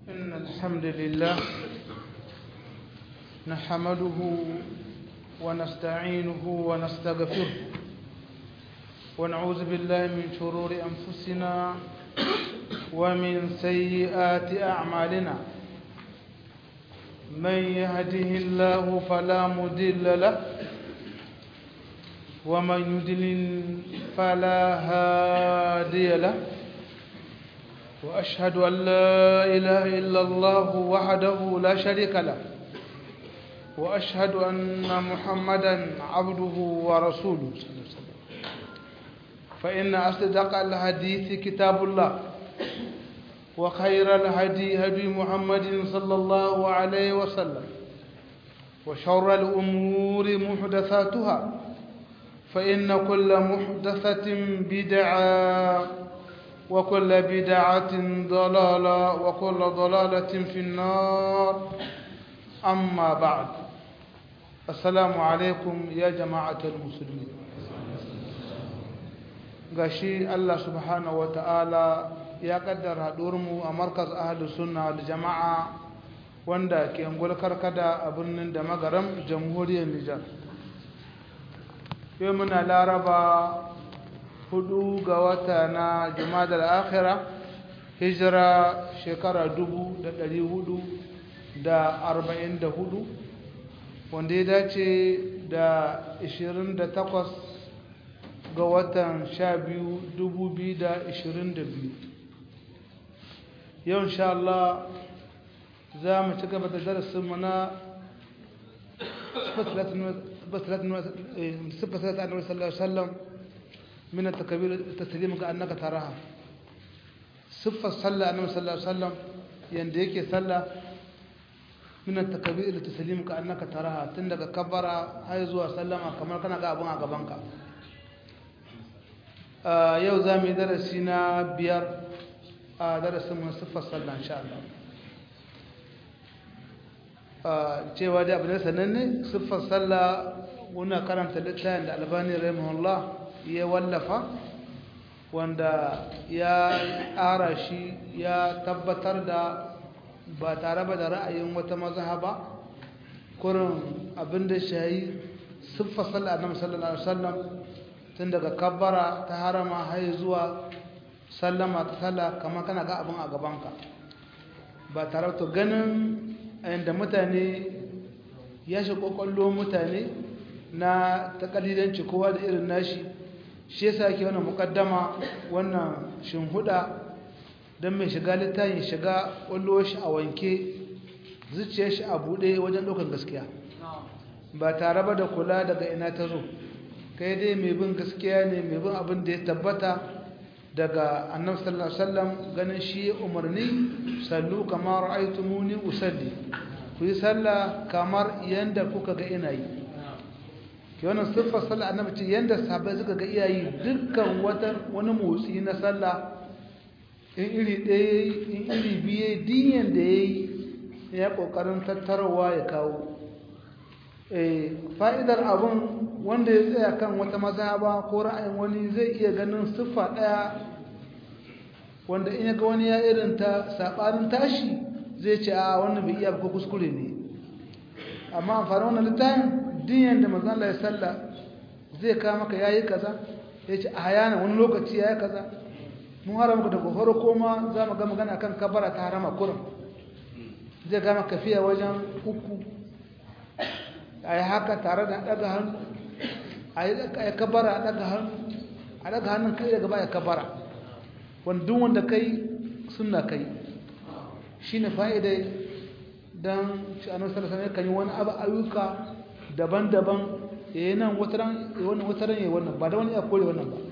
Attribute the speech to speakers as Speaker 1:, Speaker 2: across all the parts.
Speaker 1: إن الحمد لله نحمده ونستعينه ونستغفره ونعوذ بالله من شرور أنفسنا ومن سيئات أعمالنا من يهده الله فلا مضل له ومن يضلل فلا هادي له وأشهد أن لا إله إلا الله وحده لا شريك له وأشهد أن محمدا عبده ورسوله فإن أصدق الحديث كتاب الله وخير الهدي هدي محمد صلى الله عليه وسلم وشر الأمور محدثاتها فإن كل محدثة بدعة وكل بدعة ضلالة وكل ضلالة في النار أما بعد السلام عليكم يا جماعة المسلمين gashi Allah subhanahu wata'ala ya kaddara mu a markaz ahlus sunna da jama'a wanda ke angul karkada a birnin da magaram jamhuriyar Nijar yau muna laraba hudu ga wata na jumadar akhira hijira shekara dubu da dari hudu da arba'in da hudu wanda ya dace da ishirin da takwas ga watan sha biyu dubu biyu da ishirin da biyu yau insha Allah za mu ci gaba da darasinmu na صفة ثلاثة النبي صلى الله عليه وسلم من التكبير التسليم كأنك تراها صفة صلى النبي صلى الله عليه وسلم ينديك صلى من التكبير التسليم كأنك تراها تندك كبر هاي زوا سلم كما كان غابون غبانك yau za mu yi darasi na biyar a darasin mun siffar sallah insha Allah cewa da abu ne sananne siffar sallah muna karanta littafin da albani rahimahullah ya wallafa wanda ya ƙara shi ya tabbatar da ba tare ba da ra'ayin wata mazhaba kurin abin da shayi siffar sallah annabi sallallahu alaihi wasallam tun daga kabbara ta harama har zuwa sallama ta sallah kamar kana ga abin a gabanka ba tare to ganin yadda mutane ya shi kwakwallo mutane na takalidanci kowa da irin nashi shi yasa ke wannan mukaddama wannan shinhuda don mai shiga littafin shiga kwallo shi a wanke zuciyar shi a buɗe wajen ɗaukar gaskiya ba tare ba da kula daga ina ta zo kai dai mai bin gaskiya ne mai bin abin da ya tabbata daga annabi sallallahu alaihi wasallam ganin shi umarni sallu kamar ra'aytumuni usalli ku yi sallah kamar yanda kuka ga ina yi ke wannan siffar sallah annabi ce yanda sahabbai suka ga iyayi dukkan wata wani motsi na sallah in iri ɗaya in iri biye diyan da yayi ya kokarin tattarawa ya kawo eh fa'idar abun wanda ya tsaya kan wata mazhaba ko ra'ayin wani zai iya ganin siffa ɗaya wanda in ga wani ya irin ta sabanin tashi zai ce a wannan bai iya ko kuskure ne amma amfani wannan littafin din da manzon Allah ya salla zai ka maka yayi kaza yace a hayana wani lokaci yayi kaza mun haram ka daga farko ma za mu ga magana kan kabara ta harama kurum zai ga maka fiya wajen uku ayi haka tare da daga hannu ayi kabara daga hannu a daga hannun kai daga baya kabara wanda wanda kai suna kai shi ne fa'ida don shi annan sarasar kan yi wani abu ayyuka daban-daban ya yi nan wataran ya yi wannan ba da wani ya kore wannan ba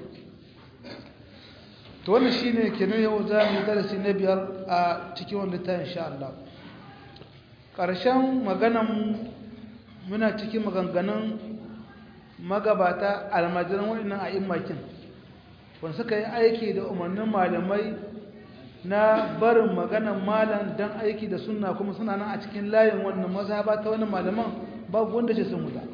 Speaker 1: to wannan shi ne kenan yau za mu darasi na biyar a cikin wanda ta insha Allah ƙarshen maganan muna cikin maganganun magabata almajiran waɗannan a immakin wanda suka yi aiki da umarnin malamai na barin maganan malam don aiki da sunna kuma suna nan a cikin layin wannan mazhaba ta wani malaman babu wanda ce sun wuta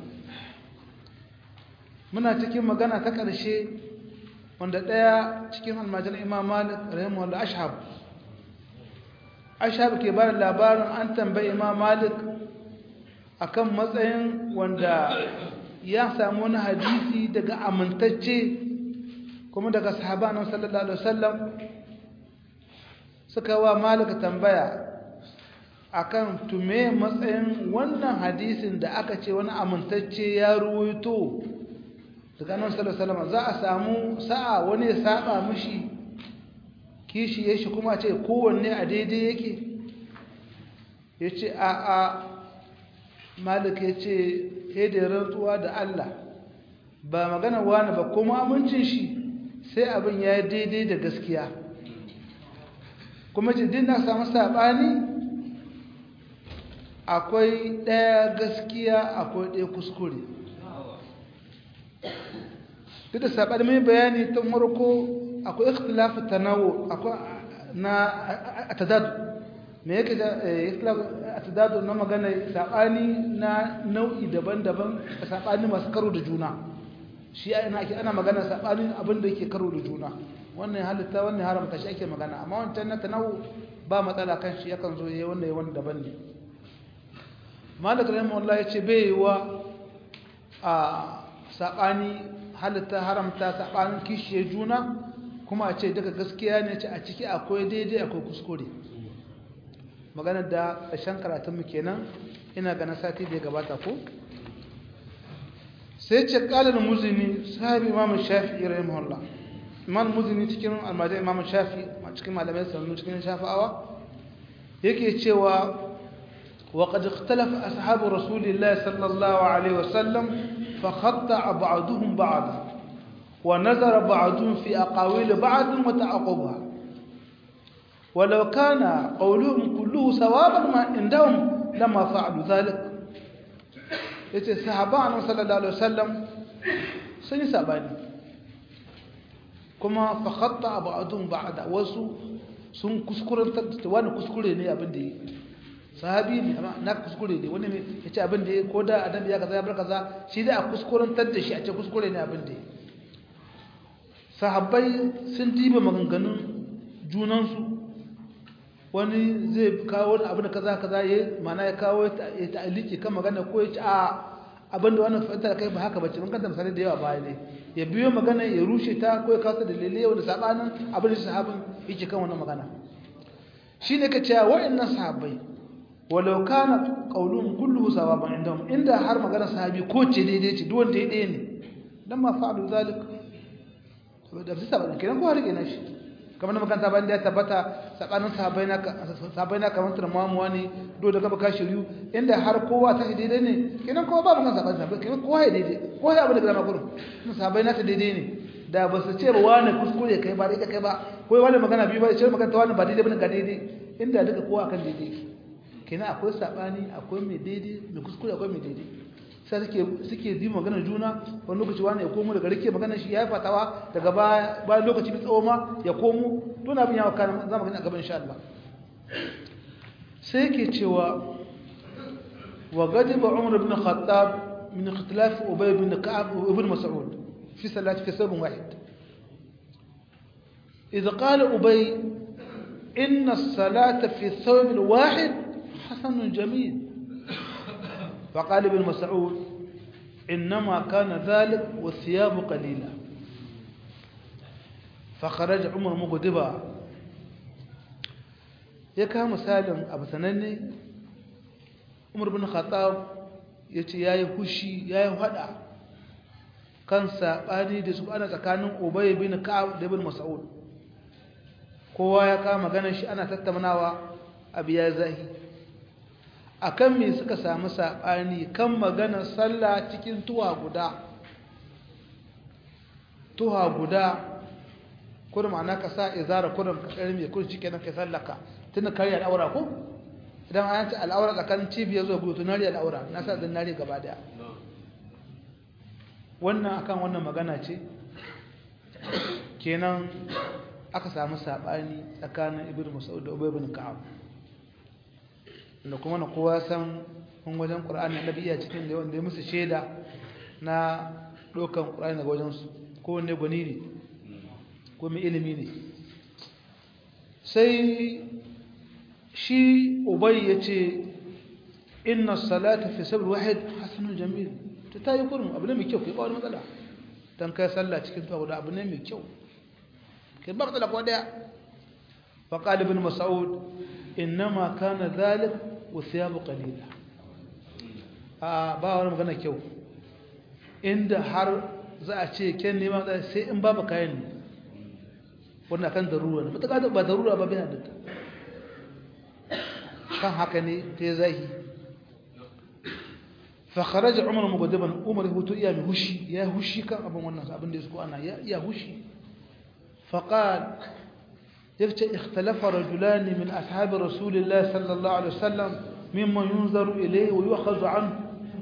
Speaker 1: muna cikin magana ta ƙarshe wanda ɗaya cikin almajiran imam malik rahimahullah ashab aisha ke ba da labarin an tambayi imam malik akan matsayin wanda ya samu wani hadisi daga amintacce kuma daga sahaba nan sallallahu alaihi wasallam suka wa malik tambaya akan tume matsayin wannan hadisin da aka ce wani amintacce ya ruwaito daga nan sallallahu alaihi wasallam za a samu sa'a wani ya saba mishi kishi ya shi kuma ce kowanne a daidai yake ya ce a a malik ya ce da rantsuwa da Allah ba magana wani ba kuma amincin shi sai abin ya daidai da gaskiya kuma ce din na samu saɓani akwai ɗaya gaskiya akwai ɗaya kuskure duk da saɓani mai bayani tun marko akwai ikhtilafu tanawu akwai na atadadu me yake da ikhtilafu atadadu na magana sabani na nau'i daban-daban sabani masu karo da juna shi ana ake ana magana sabani abin da yake karo da juna wannan halitta wannan haramta shi ake magana amma wancan na tanawu ba matsala kan shi yakan zo yayi wannan yawan daban ne malik rahimahullah yace bai yi wa a sabani halitta haramta sabanin kishiye juna kuma a ce daga gaskiya ne ce a ciki akwai daidai akwai kuskure maganar da ƙarshen karatunmu kenan ina ganin sati da ya gabata ko sai ce ƙalar muzini sahabi imam shafi rahimahullah imam muzini cikin almajin imam shafi cikin malamai sannu cikin shafi'awa yake cewa وقد اختلف أصحاب رسول الله صلى الله عليه وسلم فخطأ بعضهم بعضا ونظر بعضهم في أقاويل بعض وتعقبها ولو كان قولهم كله صوابا ما عندهم لما فعلوا ذلك yace sahaban sallallahu alaihi wasallam sun yi sabani kuma fa khatta ba'dhum ba'da wasu sun kuskurantar da wani kuskure ne abin da yi sahabi ne amma na kuskure ne wani ne yace abin da yi ko da adam ya kaza ya bar kaza shi da a kuskurantar da shi a ce kuskure ne abin da yi sahabbai sun diba maganganun junansu wani zai kawo wani abin da kaza kaza ya mana ya kawo ya ta'aliki kan magana ko ya ci a abin da wannan fahimtar kai ba haka bace mun kanta misali da yawa baya ne ya biyo magana ya rushe ta ko ya kawo ta dalilai wanda sabanin abin da sahabin yake kan wannan magana shine ka ce wa'annan sahabbai walau kana qauluhum kulluhu sawaban indahum inda har magana sahabi ko ce daidai ce duk wanda ya ɗaya ne dan ma fa'alu zalika da bisa ba kenan ko rike na shi kamar makanta bayan da ya tabbata tsakanin sahabbai na sahabbai na kamar turmamuwa ne do da gaba ka shiryu inda har kowa ta daidai ne kenan kowa ba magana sahabbai sahabbai kenan kowa ya daidai kowa ya abu da gama gurin sahabbai na ta daidai ne da ba su ce ba wani kuskure kai ba daidai kai ba ko wani magana biyu ba ya ce magana wani ba daidai bane ga daidai inda duka kowa kan daidai kenan akwai sabani akwai mai daidai mai kuskure akwai mai daidai sai suke suke bi magana juna wani lokaci wani ya komo daga rike magana shi ya fatawa daga bayan lokaci mai tsawo ma ya komo to na bin yawa kana za mu gani a gaban insha Allah sai yake cewa wa gadiba Umar ibn Khattab min ikhtilaf Ubay ibn Ka'ab wa ibn Mas'ud fi salat fi sabab wahid إذا قال أبي إن الصلاة في الثوب الواحد حسن جميل فقال ابن مسعود إنما كان ذلك والثياب قليلة فخرج عمر مغضبا يكا مسالم أبو سنني عمر بن الخطاب yace yayi fushi yayi hada kan sabani da su ana tsakanin Ubay bin Ka'ab da ibn Mas'ud kowa ya kama ganin shi ana tattaunawa abu ya zahi akan me suka samu saɓani kan maganar sallah cikin tuwa guda tuwa guda kurum ana ka sa izara kurum ka tsari mai kurum cikin kai sallaka tun karya al'aura ko idan an ci al'aura tsakanin cibiyar zuwa gudu tunari al'aura na sa zinari gaba daya wannan akan wannan magana ce kenan aka samu saɓani tsakanin ibn mas'ud da ubay ibn ka'ab da kuma na kowa san kun wajen ƙur'ani annabi iya cikin da wanda ya musu shaida na ɗaukan ƙur'ani daga wajensu ko wanne gwani ne ko mai ilimi ne sai shi ubay yace inna salata fi sabr wahid hasanun jamil to tayi kurum abu ne mai kyau kai ba wani matsala dan kai sallah cikin tuwa guda abu ne mai kyau kai ba matsala ko daya fa qala ibn mas'ud inma kana dhalik wa thiyabu qalila a ba wani magana kyau inda har za a ce ken nema sai in babu kayan ne wannan kan darura ne mutaka ba darura ba bai halitta kan haka ne ta zahi fa kharaja umar mughadiban umar hutu iya mi hushi ya hushi kan abin wannan abin da yaso ana ya ya hushi fa qal yace ikhtalafa rajulan min ashabi rasulillah sallallahu alaihi wasallam mimman yunzaru ilayhi wa yu'khadhu anhu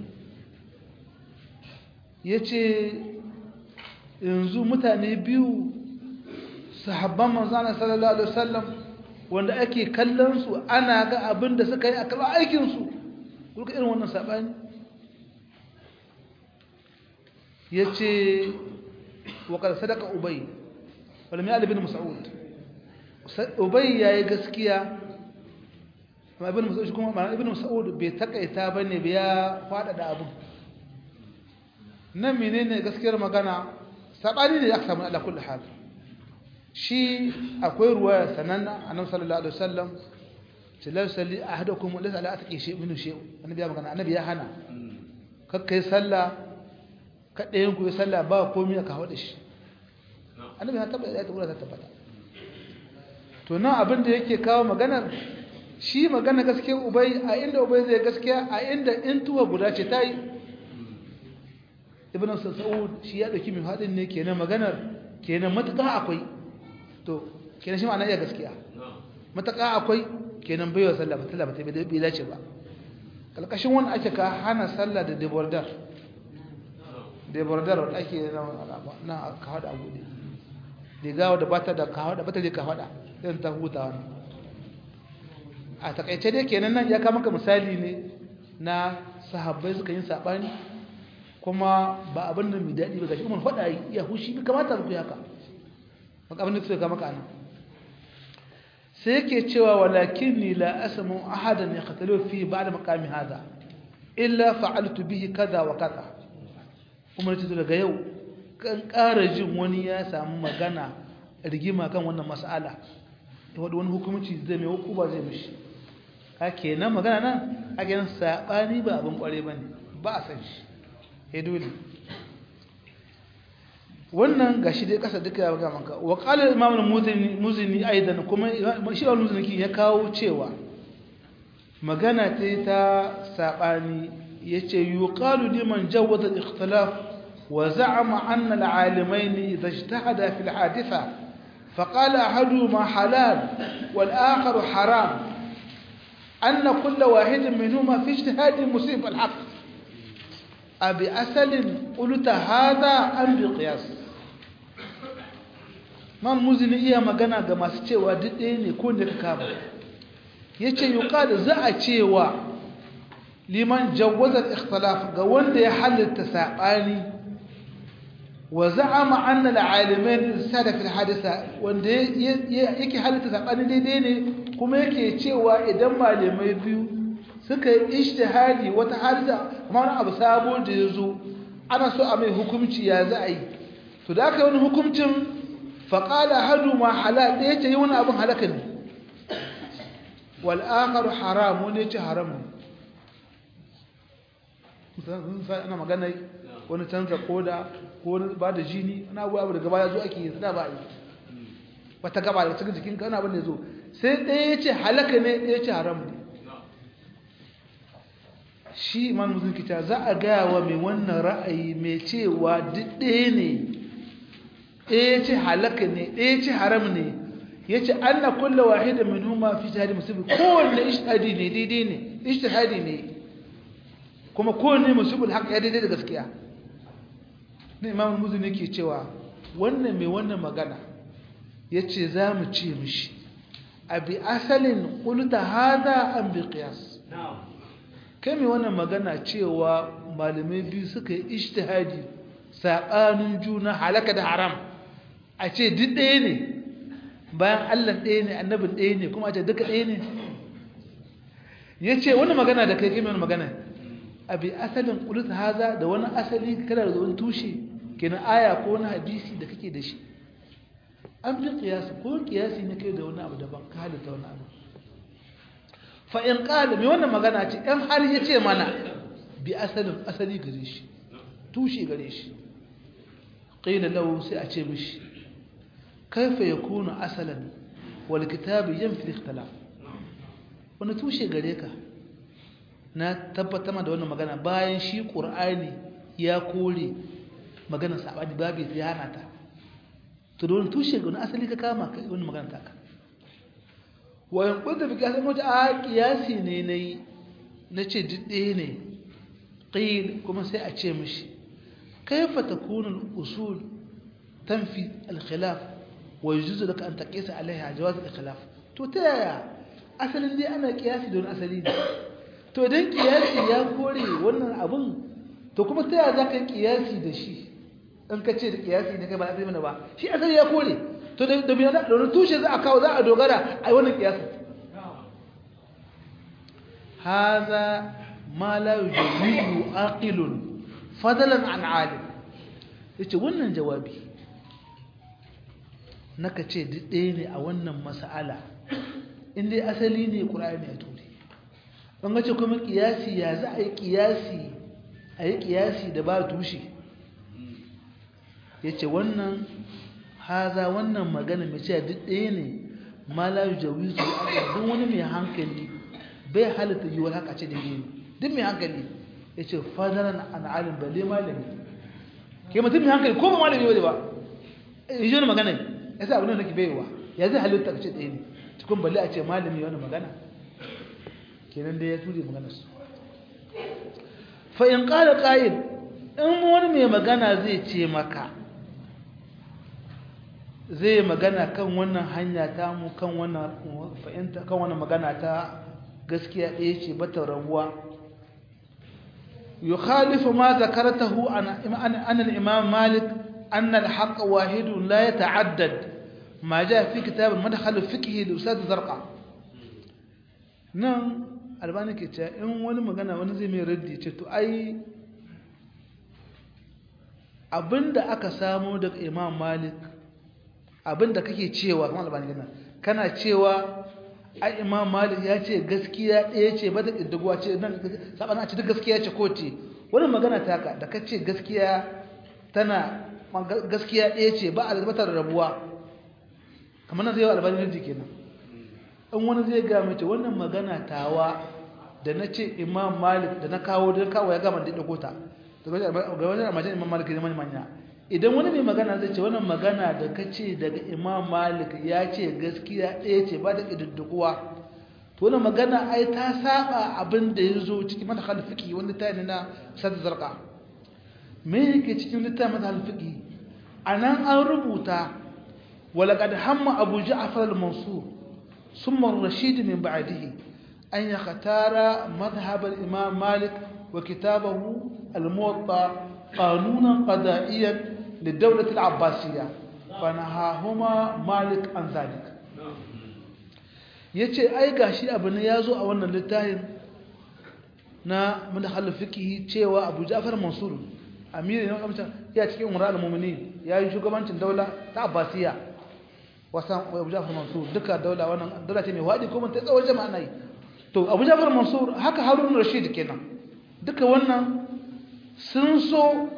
Speaker 1: yace yanzu mutane biyu sahabban manzana sallallahu alaihi wasallam wanda ake kallon su ana ga abin da suka yi a kallon aikin su kuka irin wannan sabani yace wa qad sadaqa ubay wala mai ibn mas'ud ubay yayi gaskiya amma ibn mas'ud kuma ma ibn mas'ud bai takaita bane ya fada da abu nan menene gaskiyar magana sabani ne aka samu ala kulli hal shi akwai ruwaya sananna annabi sallallahu alaihi wasallam tilal salli ahadukum laysa ala atqi shay min shay annabi ya magana annabi ya hana kakkai sallah kadayen ku yi sallah ba komai aka hawo da shi annabi ya tabbata ya tabbata tabbata to nan abin da yake kawo maganar shi magana gaskiyar ubay a inda ubay zai gaskiya a inda in tuwa guda ce tayi ibn sa'ud shi ya dauki min hadin ne kenan maganar kenan mataka akwai to kenan shi ma'ana iya gaskiya mataka akwai kenan baiwa sallah ba sallah ba ta bai dace ba kalkashin wannan ake ka hana sallah da debordar debordar wanda ake na ka hada abu ne riga wadda bata da ka hada bata da ka hada irin ta huta wannan a takaice dai kenan nan ya kama maka misali ne na sahabbai suka yin sabani kuma ba abin da mai daɗi ba gashi umar faɗa ya hushi bi kamata ku haka maka abin da suka maka anan sai yake cewa walakin ni la asmu ahadan yaqtalu fi ba'da maqami hada illa fa'altu bihi kaza wa kaza umar ce daga yau kan ƙara jin wani ya samu magana rigima kan wannan mas'ala ya wadi wani hukunci zai mai hukuma zai mishi ka kenan magana nan a ganin sabani ba abin kware bane ba a san shi ya dole wannan gashi dai kasa duka ya ga manka wa qala imam al-muzini muzini aidan kuma shi al-muzini ya kawo cewa magana ta ta sabani yace yuqalu liman jawwaza al-ikhtilaf wa za'ama anna al-alimayn idha ijtahada fi al-haditha فقال أحدهما حلال والآخر حرام أن كل واحد منهما في اجتهاد مصيب الحق أبي أسل قلت هذا أم بقياس man muzini iya magana ga masu cewa duk ɗaya ne ko ne ka kama ya ce yi za a cewa liman jawazar ikhtilaf ga wanda ya halitta saɓani wa za'ama annal alimin sada fil hadisa wanda yake halitta saɓani daidai ne kuma yake cewa idan malamai biyu suka yi ishtihadi wata hadisa kuma wani abu sabo da ya zo ana so a mai hukumci ya za a yi to da aka yi wani hukumcin faƙala hadu ma halal ɗaya ce yi wani abin halaka ne wal'akar haram wani ce haram ne ana magana wani canza koda ko wani ba da jini wani abu abu daga baya zo ake yi da ba a yi wata gaba da cikin jikin kana abin da ya zo sai ɗaya ya ce halaka ne ɗaya ce haram ne shi imam muslim kita za a gaya wa mai wannan ra'ayi mai cewa duk ɗaya ne ɗaya ce halaka ne ɗaya ce haram ne ya ce an na kulla wahida min huma fi jihadi musulmi kowanne ishtihadi ne daidai ne ishtihadi ne kuma kowanne musulmi haka ya daidai da gaskiya na imam muslim yake cewa wannan mai wannan magana ya ce za mu ce mishi a bi asalin kulta hada an bi qiyas kai mai wannan magana cewa malamai biyu suka yi ishtihadi saɓanin juna halaka da haram a ce duk ɗaya ne bayan allah ɗaya ne annabin ɗaya ne kuma a ce duka ɗaya ne yace wani magana da kai kimin magana abi asalin qulus haza da wani asali kana da wani tushe kenan aya ko wani hadisi da kake da shi an bi qiyas ko qiyasi ne kai da wani abu daban ka halitta wani abu fa in qala me wannan magana ce in har yace mana bi asalin asali gare shi tushe gare shi qila lahu sai a ce mishi kaifa yakunu asalan wal kitab yanfi al-ikhtilaf wani tushe gare ka na tabbatar da wannan magana bayan shi qur'ani ya kore magana sabani babu ya hana ta to don tushe ga wani asali ka kama ka wannan magana ta ka wa in kunta bi kiyasin mota a kiyasi ne nayi nace didde ne qil kuma sai a ce mishi kaifa takunu al-usul tanfi al-khilaf wa yujuzu laka an taqisa alaiha jawaz al-khilaf to ta yaya asalin dai ana kiyasi don asali ne to idan kiyasi ya kore wannan abun to kuma ta yaya zaka yi kiyasi da shi in ka ce da kiyasi ne kai ba asali mana ba shi asali ya kore to da da biyan da tushe za a kawo za a dogara ai wannan kiyasi hadha ma la yujibu aqilun fadlan an alim yace wannan jawabi naka ce duk ɗaya ne a wannan mas'ala in dai asali ne ƙura'ani ya ture don gace kuma ƙiyasi ya za a yi ƙiyasi a yi ƙiyasi da ba tushe ya ce wannan haza wannan magana mai ce duk ɗaya ne ma la jawizu duk wani mai hankali bai halitta yiwuwar haka ce daidai ne duk mai hankali ya ce fadaran an alim balle malami ke mutum mai hankali ko ba malami wale ba yi wani magana ya sa abin da nake baiwa ya zai halitta ka ce ɗaya ne cikin balle a ce malami wani magana kenan da ya ture maganar su fa in qala qa'id in wani mai magana zai ce maka zai magana kan wannan hanya ta mu kan wannan fa'inta kan wannan magana ta gaskiya ɗaya ce bata rabuwa yukhalifu ma zakartahu an an al-imam malik anna al-haqq wahidun la yata'addad ما جاء في كتاب المدخل الفقهي لأستاذ زرقاء nan albani ke ce in wani magana wani zai mai raddi ce to ai abinda aka samu daga imam malik abinda kake cewa kuma albani gina kana cewa ai imam malik ya ce gaskiya ɗaya ce ba da ƙiddaguwa ce nan sabana ce duk gaskiya ce ko ce wani magana taka da ka ce gaskiya tana gaskiya ɗaya ce ba a zarbatar rabuwa kamar na zai yi albani raddi kenan in wani zai ga mace wannan magana tawa da na ce imam malik da na kawo da kawo ya gama da ɗago ta ga wajen amajin imam malik ne manya idan wani mai magana zai ce wannan magana da ka ce daga imam malik ya ce gaskiya ɗaya ce ba da ƙididdigowa to wannan magana ai ta saba abin da ya zo cikin mata halifiki wani ta ne na sata zarka me yake cikin littafin mata halifiki a nan an rubuta ولقد هم أبو جعفر المنصور ثم الرشيد من بعده أن يختار مذهب الإمام مالك وكتابه الموطأ قانونا قضائيا للدولة العباسية فنهاهما مالك عن ذلك yace ai gashi abu ne yazo a wannan littafin na madhal fiqhi cewa Abu Ja'far Mansur amiri ne kamar ya cikin umar al-mu'minin yayi shugabancin daula ta Abbasiya wasan Abu Ja'far Mansur duka daula wannan daula ce mai wadi kuma ta tsawon jama'a nayi to Abu Ja'far Mansur haka Harun Rashid kenan duka wannan sun so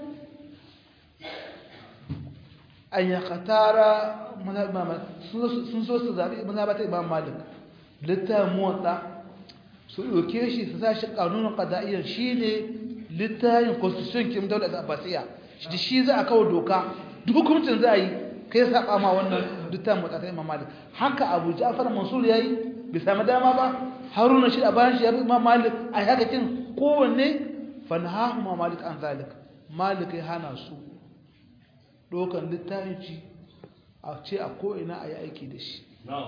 Speaker 1: an ya katara sun so su zaɓi mazhabata Imam Malik littafin muwatta su ɗauke shi su sa shi ƙanunin ƙada'iyyar shi ne littafin constitution kim daular abbasiya shi shi za a kawo doka duk hukuncin za a yi kai saba ma wannan littafin muwatta ta Imam Malik haka Abu Ja'far Mansur yayi bai sami dama ba Haruna shi a bayan shi ya bi Imam Malik a haka kin kowanne fanhahu ma Malik an zalik Malik ya hana su dokan littafi a ce a ko'ina a yi aiki da shi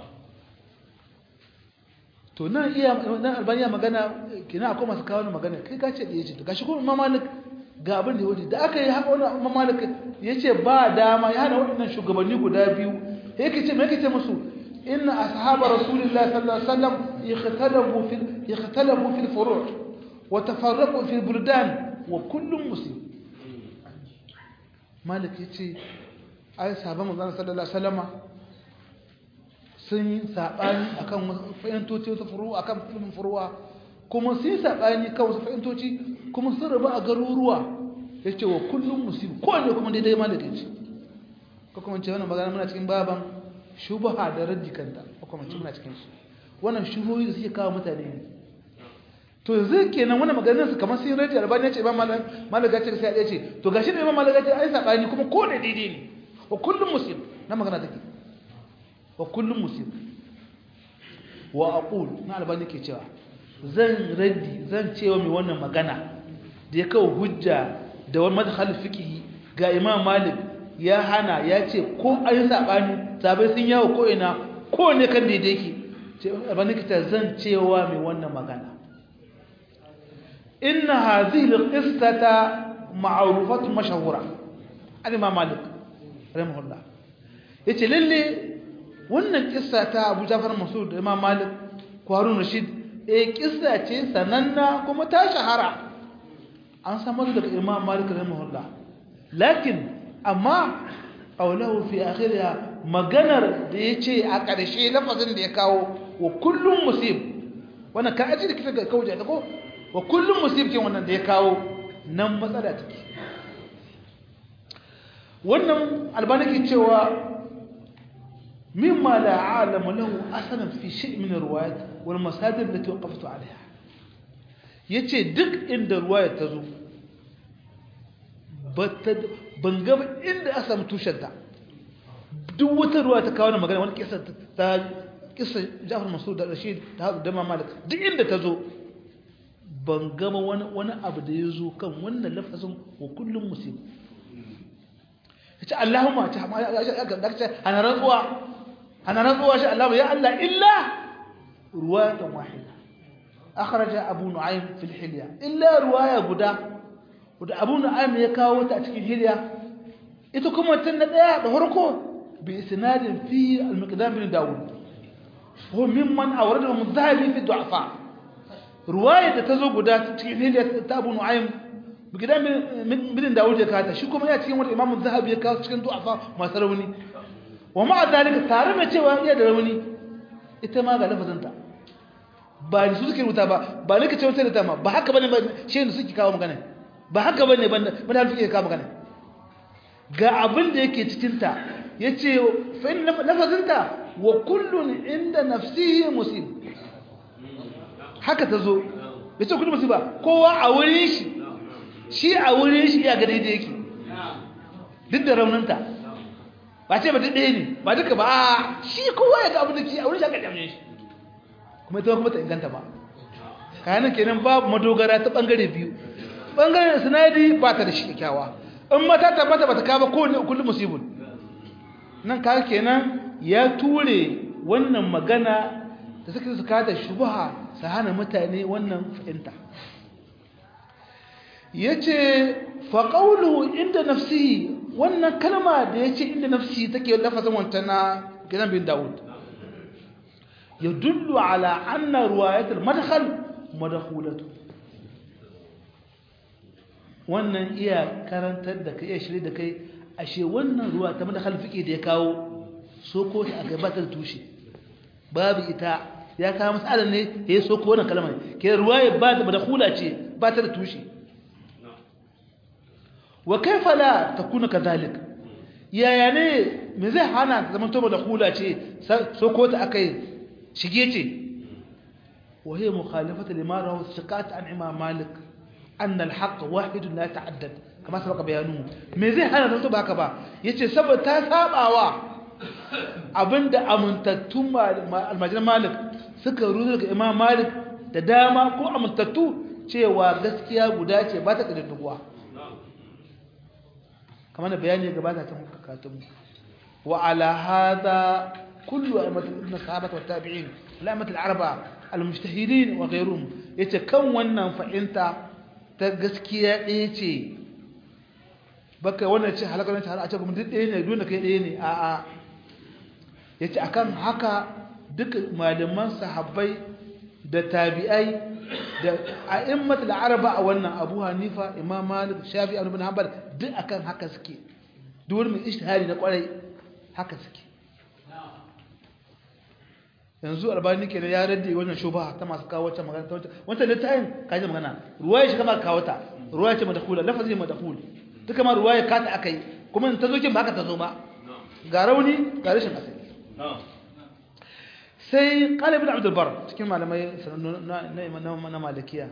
Speaker 1: to nan iya nan albaniya magana kina akwai masu kawo magana kai ka ce da ya ce to gashi kuma imam malik ga abin da ya da aka yi haka wani imam malik ya ce ba dama ya hana waɗannan shugabanni guda biyu ya ke ce mai ce musu إن أصحاب رسول الله صلى الله عليه وسلم اختلفوا في اختلفوا في الفروع وتفرقوا في البلدان وكل مسلم مالك يتي أي صحابة مزانا صلى الله عليه وسلم sun yi saɓani a kan fahimtoci wasu furuwa a kan filin furuwa kuma sun yi saɓani kan wasu fahimtoci kuma sun rabu a garuruwa ya ce wa kullum musibu kowane kuma daidai ma da ce ko kuma ce wannan magana muna cikin baban shubaha da raddi kanta ko kuma ce muna cikin su wannan shubuhoyi da suke kawo mutane ne to yanzu kenan wannan maganar su kamar sun raddi albani ya ce imam malaga ce sai ya ce to gashi da imam malaga ce ai saɓani kuma ko da daidai ne wa kullum musib na magana take wa kullum musib wa aqul na albani ke cewa zan raddi zan cewa mai wannan magana da ya kawo hujja da wani madkhal fiqhi ga imam malik ya hana ya ce ko ayi sabani sabai sun yawo ko ina ko ne kan daidai yake ce albani ke zan cewa mai wannan magana inna hadhihi alqistata ma'rufatu mashhura an imam malik rahimahullah yace lalle wannan kissa ta Abu Ja'far Mas'ud da Imam Malik ko Harun Rashid eh kissa ce sananna kuma ta shahara an samu daga Imam Malik rahimahullah lakin amma qawluhu fi akhiriha maganar da yace a ƙarshe lafazin da ya kawo wa kullum musib wannan ka aji da kika ga kauje ta ko wa kullum musib ke wannan da ya kawo nan matsala take wannan albani ke cewa مما لا عالم له أصلا في شيء من الروايات والمصادر التي وقفت عليها yace duk inda ruwaya ta zo ban gaba inda a samu tushenta duk wata ruwa ta kawo na magana wani kisa ta kisa jafar masu da rashid ta haɗu dama malik duk inda ta zo ban gama wani abu da ya zo kan wannan lafazin wa kullum musim ya ce allahumma ta hana rantsuwa أنا نقوى شاء الله يا الله إلا رواية واحدة أخرج أبو نعيم في الحلية إلا رواية بدا ودا أبو نعيم يكاو تأتكي الحلية إتكم التنة بهركو بإسناد فيه المقدام بن داود هو ممن أوردهم الذهبي في الضعفاء رواية تزو بدا تأتكي الحلية أبو نعيم بقدام بن داود يكاتا شو كما يأتي الإمام الذهبي يكاو تكين ضعفاء ما سروني wa ma'a zalika tare da cewa iya da rauni ita ma ga lafazinta ba ni su suke rubuta ba ba ni ka ce wata da ma ba haka bane ba shi ne suke kawo magana ba haka bane ba ba da suke kawo magana ga abin da yake cikin ta yace fa in lafazinta wa kullun inda nafsihi musib haka tazo yace kullun musiba kowa a wurin shi shi a wurin shi ya ga daidai yake duk da rauninta ba ce ba ta ɗaya ne ba duka ba shi kowa ya ga abin da ke a wurin shaka ɗamne shi kuma ita kuma ta inganta ba kayanan kenan babu madogara ta ɓangare biyu ɓangaren sinadi ba ta da shi kyakkyawa in mata tabbata ba ta kama kowane kullum musibin nan kaga kenan ya ture wannan magana da suka su kada shubha su hana mutane wannan fahimta yace fa qawluhu inda nafsihi wannan kalma da yace inda nafsihi take lafazin wancan na gidan bin Dawud yadullu ala anna riwayat al-madkhal madkhulatu wannan iya karantar da kai iya shirye da kai ashe wannan ruwa ta madkhal fiqi da ya kawo soko ta a gabatar tushe babu ita ya kawo masalan ne ya soko wannan kalma ke ruwaya ba da madkhula ce ba ta da tushe wa kaifa la takuna kadhalik yaya ne me zai hana zaman to da hula ce soko ta akai shige ce wa hiya mukhalafatu lima rawu shiqat an imam malik an al-haqq wahid la ta'addad kama sabaka bayanu me zai hana to baka ba yace saboda ta sabawa abinda amintattun almajiran malik suka ruzo daga imam malik da dama ko amintattu cewa gaskiya guda ce ba ta ƙididduguwa kamar da bayani gabata ta muka katun wa ala hada kullu aimatul ibn sahabata wat tabi'in al'amatul arba al-mujtahidin wa ghayruhum yace kan wannan fa'inta ta gaskiya ɗaya ce baka wannan ce halakar ta a ce kuma duk ɗaya ne dole kai ɗaya ne a a yace akan haka duk malaman sahabbai da tabi'ai da a'immatul araba a wannan Abu Hanifa Imam Malik Shafi'i Ibn Hanbal duk akan haka suke duk wani ijtihadi na kwarai haka suke yanzu albani kenan ya radde wannan shubha ta masu kawo wata magana ta wata wata littafin kaje magana ruwaya shi kama kawo ta ruwaya ce madkhula lafazi madkhul duka ma ruwaya ka ta akai kuma in ta zo kin ba haka ta zo ba ga rauni ga rashin asali sai qala ibn abd albar cikin malamai na na malikiya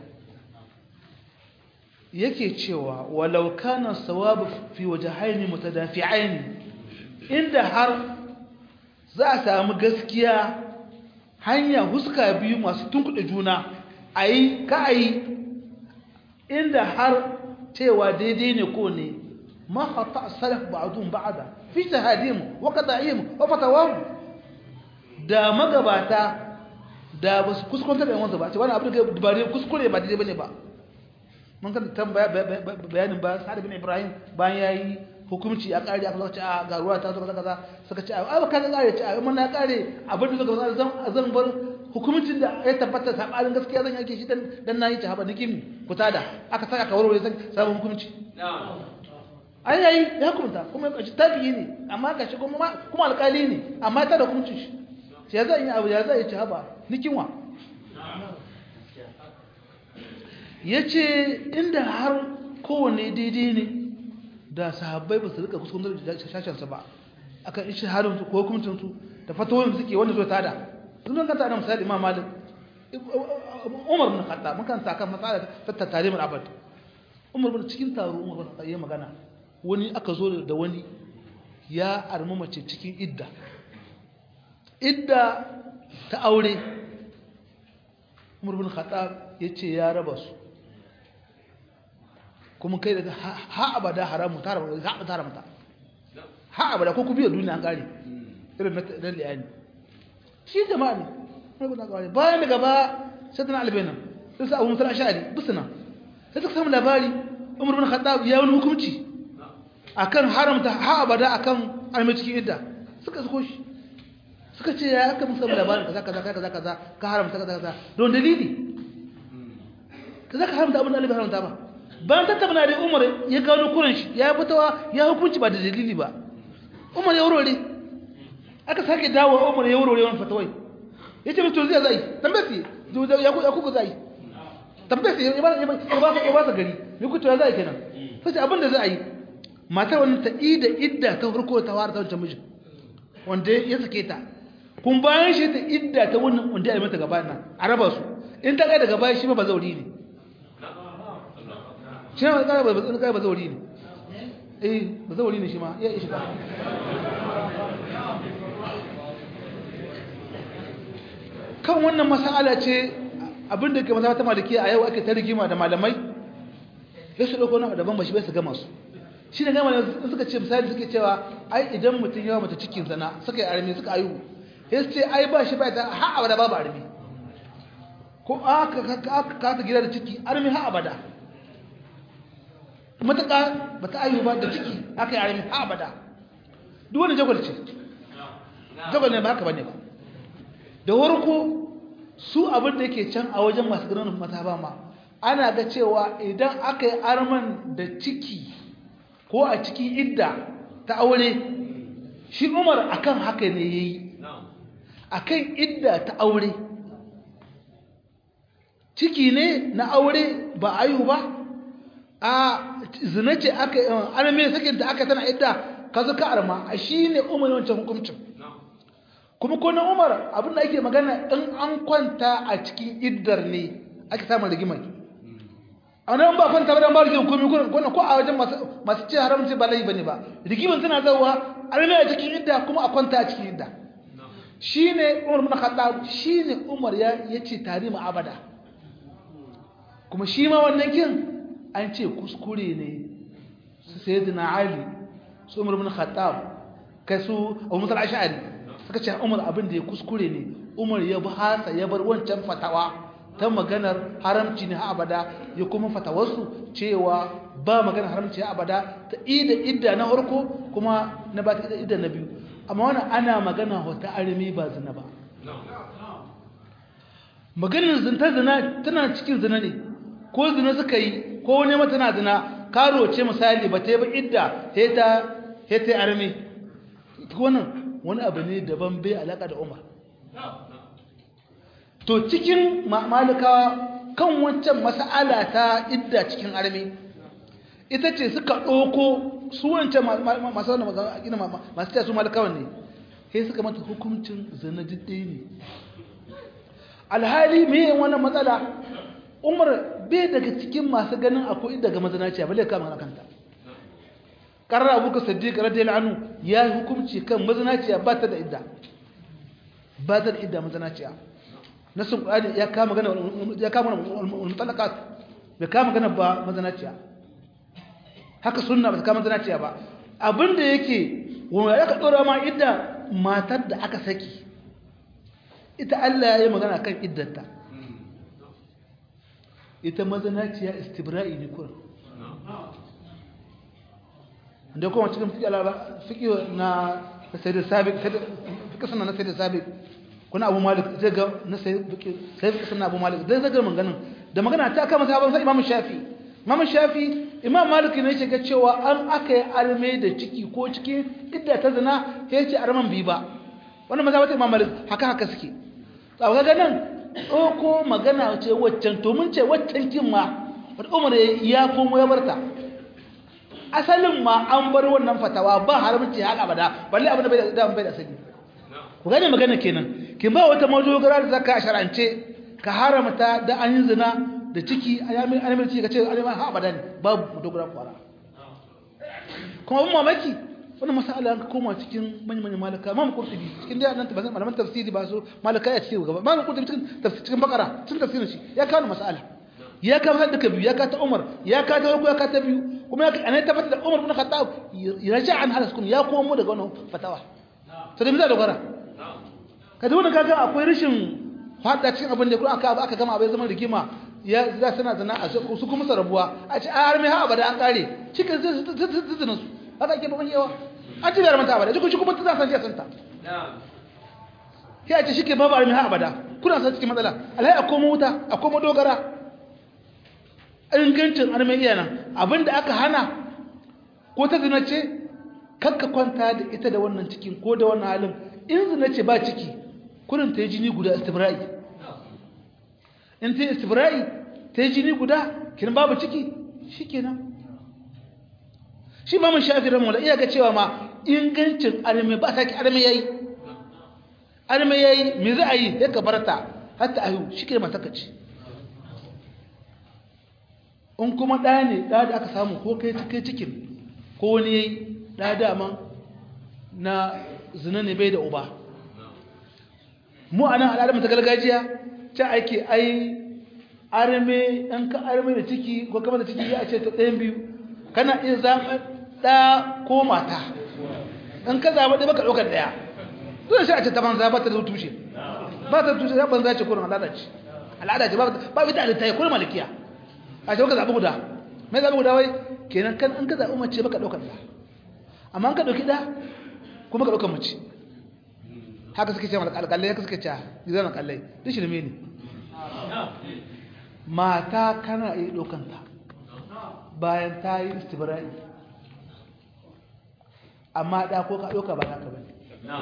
Speaker 1: yake cewa walau kana sawab fi wajhayn mutadafi'ain inda har za a samu gaskiya hanya huska biyu masu tunkuɗe juna a yi ka a yi inda har cewa daidai ne ko ne mahata salaf ba'adun ba'ada fi shahadihim wa qada'ihim wa fatawahum da magabata da ba su kuskunta da yawansu ba ce wani abu da ba ne kuskure ba daidai bane ba mun kan tambaya bayanin ba sa'ad bin ibrahim bayan yayi hukumci a kare aka zace a ga ruwa ta zo kaza kaza suka ce ai ba ka kare ce ai mun na kare abin da suka zan zan bar hukumcin da ya tabbata sabarin gaskiya zan yake shi dan dan nayi ta haba nikin kutada aka saka ka warware san sabon hukumci ai ai ya hukunta kuma ya kashi tabi'i ne amma ka shi kuma kuma alƙali ne amma ta da hukuncin shi sai ya zan yi abu ya zan yi ci haba nikin wa yace inda har kowanne daidai ne da sahabbai ba su rika kuskuren da shashansa ba akan ishi halin su ko hukuncin su da fatawoyin suke wanda zo tada sun zan kanta da misali imam malik umar bin khattab mun kan saka matsala ta tattare mun abad umar bin cikin taro umar bin khattab ya magana wani aka zo da wani ya armu mace cikin idda idda ta aure umar bin khattab yace ya raba su kuma kai daga ha abada haramu ta haramta ha ta haramta ha abada ko ku biya duniya an kare irin na liyani shi jama'a ne mai guda kawai bayan daga ba sai tana albenan sai sa abu musul ashari bisina sai suka samu labari umar bin khattab ya wani hukunci akan haramta ha abada akan almai cikin idda suka suko shi suka ce ya aka musu labarin kaza kaza kaza kaza ka haramta kaza kaza don dalili kaza ka haramta abin da Allah haramta ba bayan tattauna da Umar ya gano kuran shi ya fitawa ya hukunci ba da dalili ba Umar ya wurare aka sake dawo Umar ya wurare wannan fatawai yace mutum zai zai tambaye ya ku ya ku zai tambaye ya ba ya ba ya ba sa gari ya ku to ya zai kenan sai abin da zai yi matar wannan ta ida idda ta farko ta fara ta wancan mijin wanda ya sake ta kun bayan shi ta idda ta wannan wanda ya yi mata gaba nan a raba su in ta kai daga baya shi ba zauri ne shi ma kai ba kai ba zauri ne eh ba zauri ne shi ma ya ishi ba kan wannan mas'ala ce abinda ke masaba ta maliki a yau ake ta rigima da malamai sai su dauko na daban ba shi bai su gama su shi ne gama suka ce misali suke cewa ai idan mutum yawa mata cikin sana suka yi armi suka ayu sai su ce ai ba shi ba ta ha abada babu armi ko aka kasa gida da ciki armi ha abada matuƙa ba ta ayu ba da ciki aka yi armi ha abada duk wani jagwal ce jagwal ne ba haka bane ba da warko su abin da yake can a wajen masu ganin mata ba ma ana ga cewa idan aka yi arman da ciki ko a cikin idda ta aure shi umar akan haka ne ya yi akan idda ta aure ciki ne na aure ba ayu ba a zina ce aka arme sakinta aka tana idda ka zuka arma a shi ne umar wancan hukumcin kuma ko na umar abinda ake magana in an kwanta a cikin iddar ne ake samun rigimar a nan ba kwanta ba dan ba rigimar komi kuna ko a wajen masu ce haramci ba laifi bane ba rigimar tana zauwa arme a cikin idda kuma a kwanta a cikin idda shine umar bin khattab shine umar ya yace tarihi abada kuma shi ma wannan kin an ce kuskure ne su sayyidina ali su umar bin khattab kai su abu musul ash'ari suka ce umar abin da ya kuskure ne umar ya hasa ya bar wancan fatawa ta maganar haramci ne ha abada ya kuma fatawarsu cewa ba maganar haramci ha abada ta ida idda na farko kuma na ba ta idda na biyu amma wannan ana magana wata armi ba zina ba maganin zinta zina tana cikin zina ne ko zina suka yi ko wani mata na zina karo ce misali ba ta yi ba idda heta heta armi wannan wani abu ne daban bai alaka da umar to cikin malikawa kan wancan mas'ala ta idda cikin armi ita ce suka ɗauko su wancan masu wani masu taya su malikawan ne sai suka mata hukuncin zina diddai ne alhali mai wannan matsala umar bai daga cikin masu ganin akwai daga mazanaciya bale kama na kanta ƙarar abuka sadiq radiyallahu anhu ya yi hukunci kan mazanaciya ba ta da idda ba ta da idda mazanaciya nasin qur'ani ya kama gana ya kama mutalaqat bai kama gana ba mazanaciya haka sunna ba ta kama mazanaciya ba abinda yake wanda ya ka dora ma idda matar da aka saki ita Allah ya yi magana kan iddanta ita mazanaciya istibra'i ne kurin da kuma cikin fiƙi na sai da sabiq fiƙi suna na sai da sabiq kuna abu malik zai ga na sai fiƙi suna abu malik zai zaga maganin da magana ta kama sabon sai imam shafi imam shafi imam malik ne shiga cewa an aka yi arme da ciki ko cikin idda ta zina ya ce arman bi ba wannan maza wata imam malik haka haka suke tsawon ga nan ɗauko magana ce waccan to mun ce waccan kin ma wata umar ya komo ya barta asalin ma an bar wannan fatawa ba haramci har abada balle abin da bai da bai da asali ku gane magana kenan kin ba wata madogara da zaka shar'ance ka haramta da an yi zina da ciki ayamin ayamin ciki kace ayamin ha abada ne babu madogara kwara kuma abin mamaki wannan masala an koma cikin manyan manyan malaka imam qurtubi cikin da nan tabbata malaman tafsiri ba su malaka ya ce gaba imam qurtubi cikin tafsir cikin bakara cikin tafsirin shi ya kawo masala ya kawo hadda ka biyu ya ka ta umar ya ka ta farko ya ka ta biyu kuma ya ana tabbata da umar ibn khattab raja an halas kun ya komo daga wannan fatawa to da miza dogara kada wannan kaga akwai rashin hada cikin abin da kuma aka aka gama abai zaman rigima ya za sana zana a su kuma sarabuwa a ce har mai ha abada an kare cikin zuzzunan su haka ake babban yawa an ci biyar manta abada cikin shi kuma ta san jiya santa ya ce shi ke babu armi ha abada kuna san cikin matsala alhai a komo wuta a komo dogara ingancin armi iya nan abinda aka hana ko ta zina ce kakka kwanta da ita da wannan cikin ko da wannan halin in zina ce ba ciki kurin ta yi jini guda istibra'i in ta yi istibra'i ta yi jini guda kin babu ciki shi kenan shi ma mun shafi ramu da iya ga cewa ma ingancin arme ba ta ki arme yayi arme yayi me za a yi ya kabarta hatta ayu shi ke mata kace in kuma ɗa ne ɗa da aka samu ko kai kai cikin ko wani yayi ɗa dama na zina ne bai da uba mu a nan al'adar ta gargajiya ta ake ai arme ɗan ka arme da ciki ko kama da ciki ya ce ta ɗayan biyu kana iya zaɓar ɗa ko mata in ka zaɓa ɗaya baka ɗaukar ɗaya dole shi a ce ta banza ba ta da tushe ba ta tushe ya banza ce kurin al'ada ce al'ada ce ba bi ta halitta ya kurin malikiya a ce ka zaɓi guda mai zaɓi guda wai kenan kan in ka zaɓi mace baka ɗaukar ɗa amma in ka ɗauki ɗa kuma ka ɗaukar mace haka suke ce alƙalai haka suke ce gidan alƙalai duk shirme ne mata kana iya ɗaukanta bayan ta yi istibra'i amma ɗa ko ka ɗauka ba naka ba ne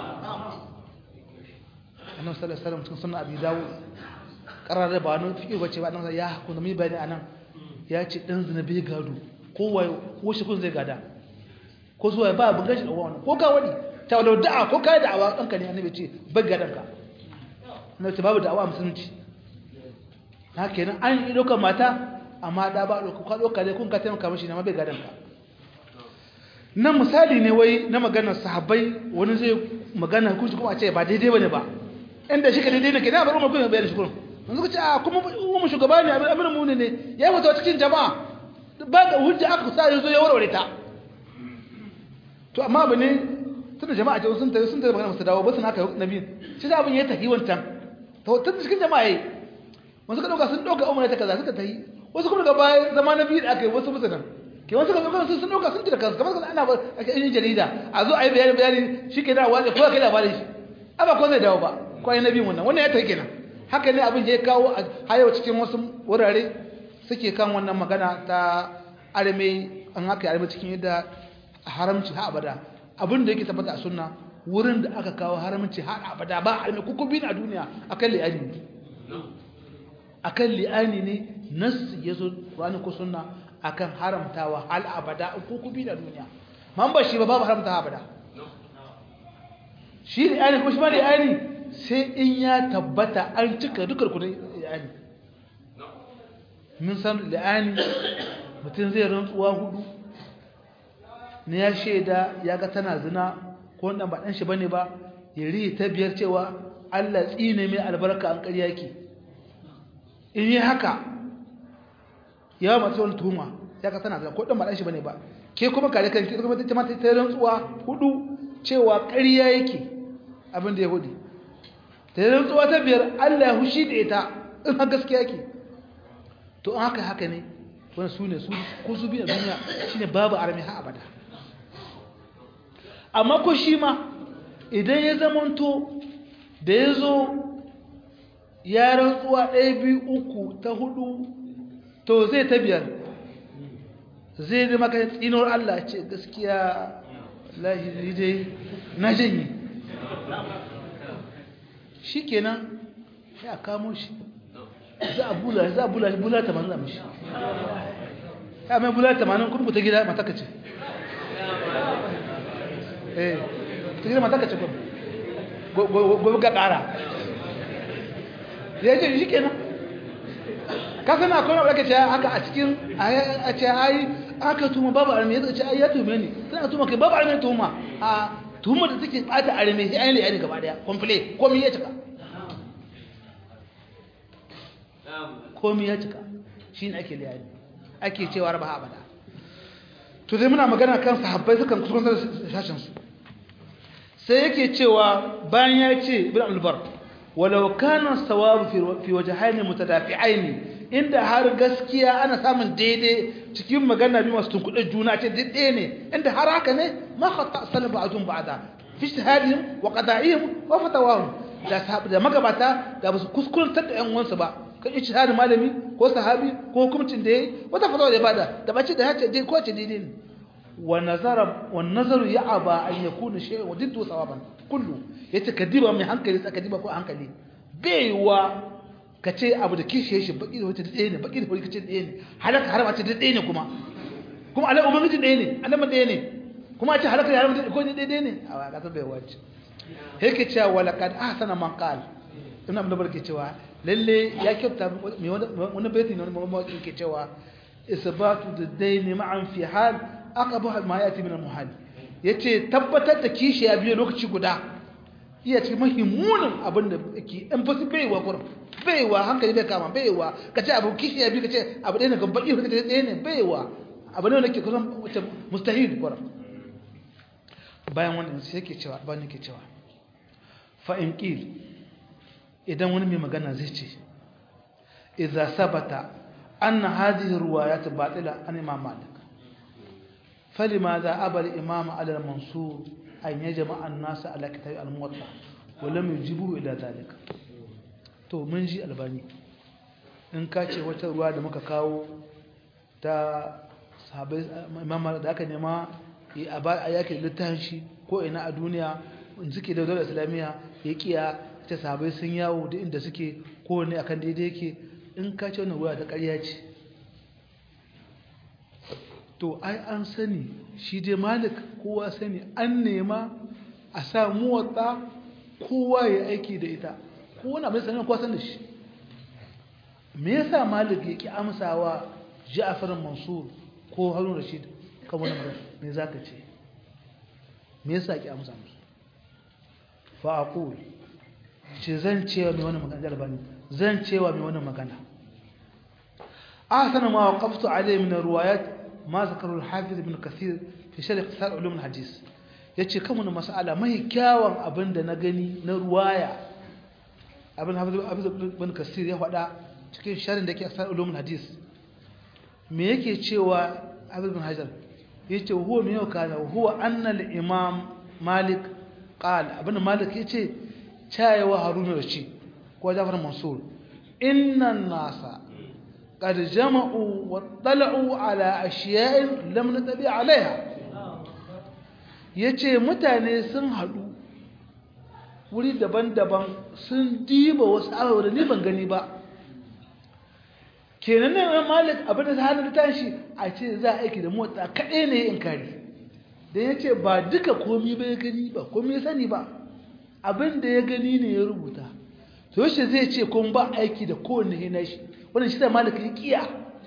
Speaker 1: annan salasalam cikin suna abu dawo ƙarar ba wani fiye bace ba nan ya haku da mai bayani a nan ya ce ɗan zina bai gado ko washe kun zai gada ko zuwa ba abin gashi da wani ko ka wani ta wadda da'a ko ka yi da'awa ɗanka ne annabi ce bai gadonka na ce babu da'awa musulunci na kenan an yi ɗaukar mata amma da ba ɗauka kwa ɗauka dai kun ka taimaka mashi na mabai gadon ka nan misali ne wai na maganar sahabbai wani zai magana hukunci kuma a ce ba daidai bane ba inda shi ka daidai ne ke na bar umar kuma bayar shi kurum yanzu ka ce a kuma umar shugaba ne abin mu ne ya yi wata cikin jama'a ba da hujja aka sa ya zo ya warware ta to amma abu ne tunda jama'a ce sun tafi sun tafi magana su dawo ba su naka nabi shi da abin ya tafi wancan to tun cikin jama'a yi wasu ka ɗauka sun ɗauka umar ta kaza suka tafi wasu kuma daga baya zama na biyu da aka yi wasu musulun ke wasu kan kan sun dauka sun tira kansu kamar kan ana ba ake yin jarida a zo a yi bayani bayani shi ke da wani ko kai labarin shi aba ko zai dawo ba ko ai nabi wannan wannan ya take kenan haka ne abin ya kawo a hayo cikin wasu wurare suke kan wannan magana ta arme an haka arme cikin yadda haramci ha abada abin da yake tabbata a sunna wurin da aka kawo haramci ha abada ba arme kuku bin a duniya akan li'ani akan li'ani ne nas yazo Qur'ani ko sunna akan haramtawa hal abada kuku bin a duniya man ba shi ba babu haramta abada shi li'ani kuma shi ba li'ani sai in ya tabbata an cika dukkan kudin li'ani mun san li'ani mutum zai rantsuwa hudu ne ya shaida ya ga tana zina ko wanda ba dan shi bane ba ya ri ta biyar cewa Allah tsine mai albarka an ƙarya yake in yi haka ya mace wani tuhuma ya ga tana zina ko dan ba dan shi bane ba ke kuma kare kan ki kuma ta mata ta rantsuwa hudu cewa ƙarya yake abin da ya hudi ta rantsuwa ta biyar Allah ya hushi da ita in har gaskiya yake to an haka haka ne wani su ne su ko su biyu a duniya shine babu arami ha abada amma ko shi ma idan ya zamanto da ya zo ya rantsuwa ɗaya biyu uku ta hudu to zai ta biyar zai da maka tsinuwar Allah ce gaskiya lahiri dai na janye shi kenan ya kamo shi za a bula za a bula bula tamanin za mishi ya mai bula tamanin kuma ta gida mataka ce eh ta gida mataka ce kuma gobe ga ƙara ya ce shi kenan ka sana akwai na wadda ce haka a cikin a ce ai aka tuma babu arme ya ce ai ya tume ni tana tuma kai babu arme tuma a tuhumar da take bata arme sai ayi ne gaba daya komple komai ya cika komai ya cika shine ake liyani ake cewa raba abada to dai muna magana kan sahabbai sukan kusantar sashen su sai yake cewa bayan ya ce ibn al-bar walau kana sawabu fi wajhayn mutadafi'ain inda har gaskiya ana samun daidai cikin magana bi masu tunkuɗe juna ce daidai ne inda har haka ne ma khata salaba ajun ba'da fi ijtihadihim wa qada'ihim wa fatawahum da da magabata da basu kuskurantar da yan uwansu ba kan ijtihadin malami ko sahabi ko hukuncin da yayi wata fatawa da bada da bace da yace dai ko ce daidai ne wa nazara wa nazaru ya'aba an yakuna shay'un wa diddu sawaban kullu yace kadiba mai hankali tsakadiba ko hankali baiwa ka ce abu da kishiye shi baki da wata ɗaya ne baki da wata kace ɗaya ne halaka harama ce ɗaya ne kuma kuma alai ubangiji ɗaya ne alama ɗaya ne kuma a ce halaka harama ce ko ɗaya ne a kasar bai wace yake cewa wala kad ahsana man qal ibn abdul barke cewa lalle ya kyauta me wani baiti ne wani mawaki yake cewa isbatu dadaini ma'an fi hal aqabu ma yati min al-muhal yace tabbatar da kishiya biyu lokaci guda iya cikin mahimmunin abin da ke in fasu baiwa kurum baiwa hankali bai kama baiwa ka ce abu kishi ya bi ka ce abu ɗaya ne kan baƙi ka ce ɗaya ne baiwa abu ne wanda ke kusan wacce mustahil kurum bayan wannan sai ke cewa ba ke cewa fa'in ƙil idan wani mai magana zai ce idza sabata anna hadhihi ruwayat batila an imam malik فلماذا أبى الإمام على المنصور أن يجمع الناس على كتاب الموطأ ولم يجيبوه إلى ذلك to mun ji albani in ka ce wata ruwa da muka kawo ta sahabai imam da aka nema a yake littafin shi ko ina a duniya in suke da daular islamiyya ya kiya ta sahabai sun yawo da inda suke kowane akan daidai yake in ka ce wannan ruwa ta ƙarya ce to ai an sani shi dai malik kowa sani an nema a sa muwatta kowa ya aiki da ita kowane abin sanin kowa san da shi me yasa malik ya ki amsawa ja'far mansur ko harun rashid kan wani magana me zaka ce me yasa ki amsa musu fa aqul ce zan cewa mai wannan magana albani zan cewa mai wannan magana ahsana ma waqaftu alayhi min riwayat ما ذكره الحافظ ابن كثير في شرح اختصار علوم الحديث yace kan wani mas'ala mai kyawun abinda na gani na ruwaya abin hafiz ibn kasir ya faɗa cikin sharin da ke asar ulumul hadis me yake cewa abin bin hajar yace huwa me yau kana huwa anna al-imam malik qala abin malik yace chayawa haruna rashid ko jafar mansur inna an-nasa qad jama'u wa tala'u ala ashiya'in lam natabi 'alayha yace mutane sun hadu wuri daban-daban sun diba wasu abubuwa da ni ban gani ba kenan ne malik abin da hannun tashi a ce za a aiki da motsa kaɗai ne in kari da ya ce ba duka komi ba ya gani ba komi ya sani ba abin da ya gani ne ya rubuta to yaushe zai ce kun ba aiki da kowane hina shi wannan shi da malik ya kiya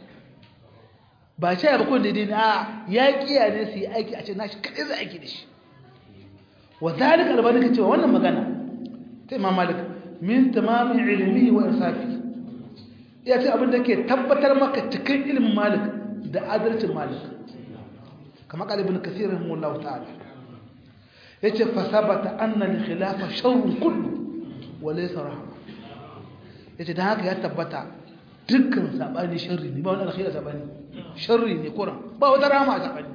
Speaker 1: ba ce ba kowane daidai ne a ya kiya ne su yi aiki a ce nashi kaɗai za a aiki da shi wa zalika albani ka cewa wannan magana ta imam malik min tamamin ilimi wa insafi ya ce abin da ke tabbatar maka cikin ilimin malik da adalcin malik kamar kalibin kasirin mullahu ta'ala ya ce fasabata annan khilafa sharrun kullu wale rahama ya ce don haka ya tabbata dukkan saɓani sharri ne ba wani alkhira saɓani sharri ne kuran ba wata rahama a saɓani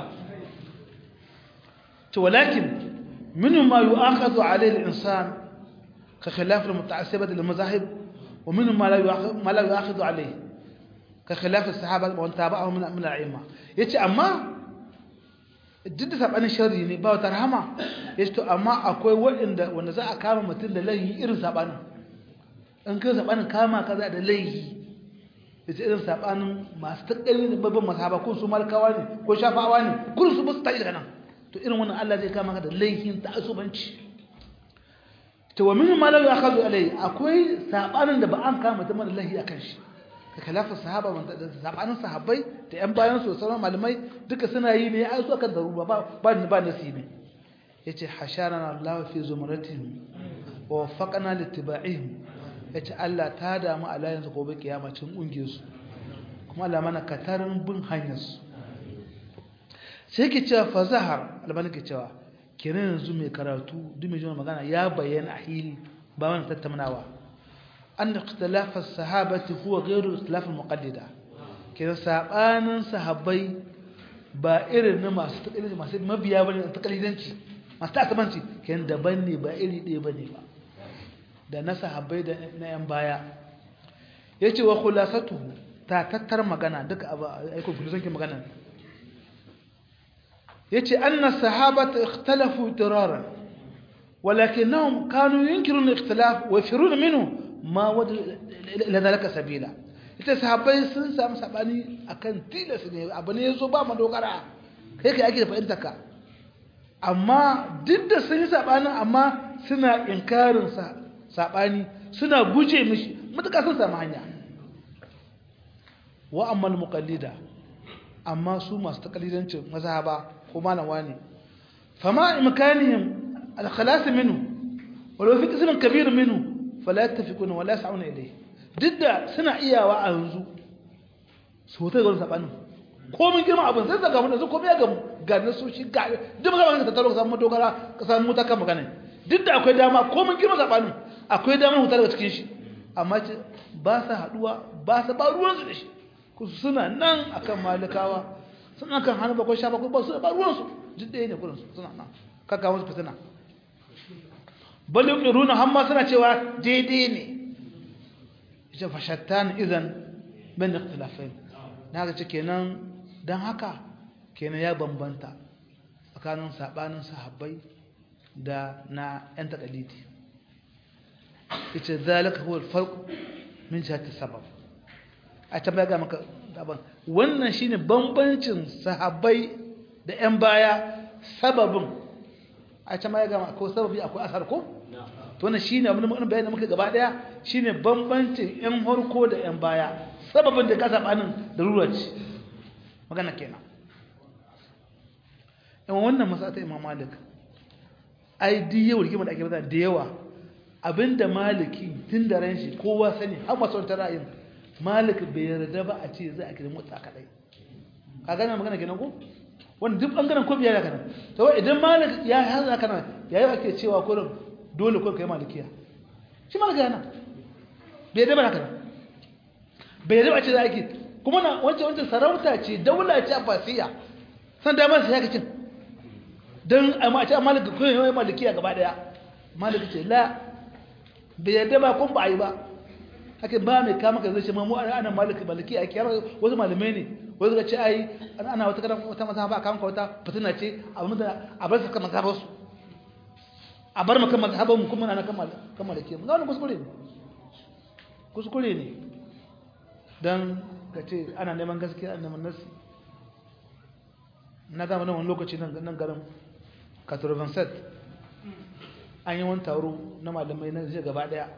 Speaker 1: ce walakin minu ma yi akazu alayhi insan ka khilafin muta'assibat al-mazahib ومنهم ما لا ما لا يؤاخذ عليه كخلاف الصحابه ومن تابعهم من من الائمه yace amma duk da sabanin sharri ne ba wata rahama yace to amma akwai wanda wanda za a kama mutum da laihi irin sabanin in kai sabanin kama kaza da laihi yace irin sabanin masu takkali da babban masaba ko su malkawa ne ko shafawa ne kullum su basu tashi daga nan to irin wannan Allah zai kama ka da laihin ta'assubanci to wa min ma la ya'khudhu alai akwai sabanin da ba an kama mutum da lahi akan shi ka kalafa sahaba man da sabanin sahabbai da yan bayan su sauran malamai duka suna yi ne ai su akan daruba ba ba ba nasibi yace hasharana Allah fi zumratihim wa waffaqana littiba'ihim yace Allah ta damu a layin su gobe kiyama cin ungiyar su kuma Allah mana katarin bin hanyar su sai ke cewa fa zahar albani ke cewa kenan yanzu mai karatu duk mai jin magana ya bayyana a hili ba wani tattaunawa an da ikhtilafar sahabati huwa ghairu ikhtilafar muqaddida kenan sabanin sahabbai ba irin na masu takalidanci masu mabiya bane na takalidanci masu tasabanci kenan daban ne ba iri ɗaya bane ba da na sahabbai da na yan baya yace wa khulasatuhu ta tattar magana duka abu aiko kulusankin magana yace anna sahabata ikhtalafu diraran walakinnahum kanu yunkirun ikhtilaf wa yafirun minhu ma wad ila zalika sabila ita sahabbai sun samu sabani akan tilas ne abu ne yazo ba madogara kai kai ake da fahimtar ka amma duk da sun yi sabanin amma suna inkarin sa sabani suna guje mishi mutuka sun samu hanya wa amma al-muqallida amma su masu takalidancin mazhaba ko malam wani fama imkanihim al-khalas minhu walau fi qismin kabir minhu fala yattafiquna wala yas'una ilayhi didda suna iyawa a yanzu su ta ga sabanin ko mun girma abin sai daga mun ko ya gamu ga nasu shi ga duk magana ka tattaro ka samu dogara ka samu muta kan magana duk da akwai dama ko mun girma sabanin akwai dama huta daga cikin shi amma ba sa haduwa ba sa ba ruwan su da shi suna nan akan malikawa suna kan hannu bakwai sha bakwai ba su da ruwansu duk ɗaya ne kurinsu suna nan kaka wasu fitina balin iruna hamma suna cewa daidai ne ita fashattan idan bin ikhtilafai na ga ce kenan don haka kenan ya bambanta tsakanin sabanin sahabbai da na yan takalidi ita zalika huwa alfarq min jihati sabab a can ga maka daban wannan shine bambancin sahabbai da ƴan baya sababin a can ga maka ko sababi akwai asar ko to wannan shine abin da muka bayyana muka gaba daya shine bambancin ƴan harko da ƴan baya sababin da ka sabanin darura ce magana kenan in wannan masala ta Imam Malik ai duk yau rigima da ake bada da yawa abinda maliki tun da ran shi kowa sani har masu wata ra'ayin malik bai yarda ba a ce za a kira motsa kadai ka gane magana kenan ko wanda duk bangaren ko biya kana to idan malik ya haza kana yayi ake cewa kullum dole ko kai malikiya shi malik yana bai yarda ba kana bai yarda ba ce za a ki kuma na wancan wancan sarauta ce daula ce abbasiya san da masu ya kacin don a ce a malika kuma yawon malikiya gaba daya malika ce la bai yadda ba kun ba a yi ba haka ba mai kama ka zai ce mamu ana malika malikiya a kiyar wasu malamai ne wasu ga ce ai ana wata karan wata masa ba a kama wata fitina ce a bar su kama kama su a bar maka mazhaban mu kuma na kan malikiya mu ga kuskure ne kuskure ne don ka ce ana neman gaskiya ana neman nasi na gama nan wani lokaci nan garin katurbanset an yi wani taro na malamai na zai gaba daya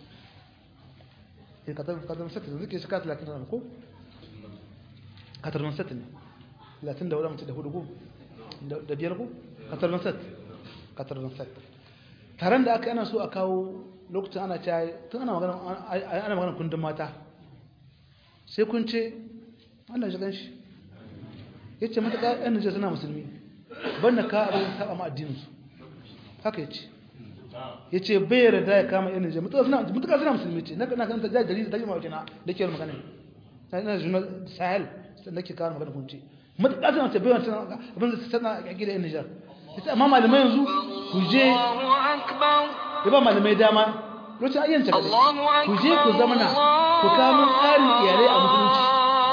Speaker 1: katurbanset da zuke shika 30 ko? katurbanset ne 30 da wadda da hudu ko? da biyar ko? katurbanset katurbanset taron da aka yana so a kawo lokacin ana caye tun ana magana kundin mata sai kun ce Allah shi ganshi ya ce matuƙa yan nijar suna musulmi ban da ka abin taɓa ma addininsu haka ya ce ya ce bai yarda ya kama yan nijar mutuƙa suna musulmi ce na kan ta jari jarida ta yi mawace na da ke magana na juna sahel da ke kawo magana kunce mutuƙa suna ce bai wancan abin da tana a gida yan nijar ya ce amma malamai yanzu ku je ya ba malamai dama lokacin ayyan ta ku je ku zamana ku kamun tsarin iyalai a musulunci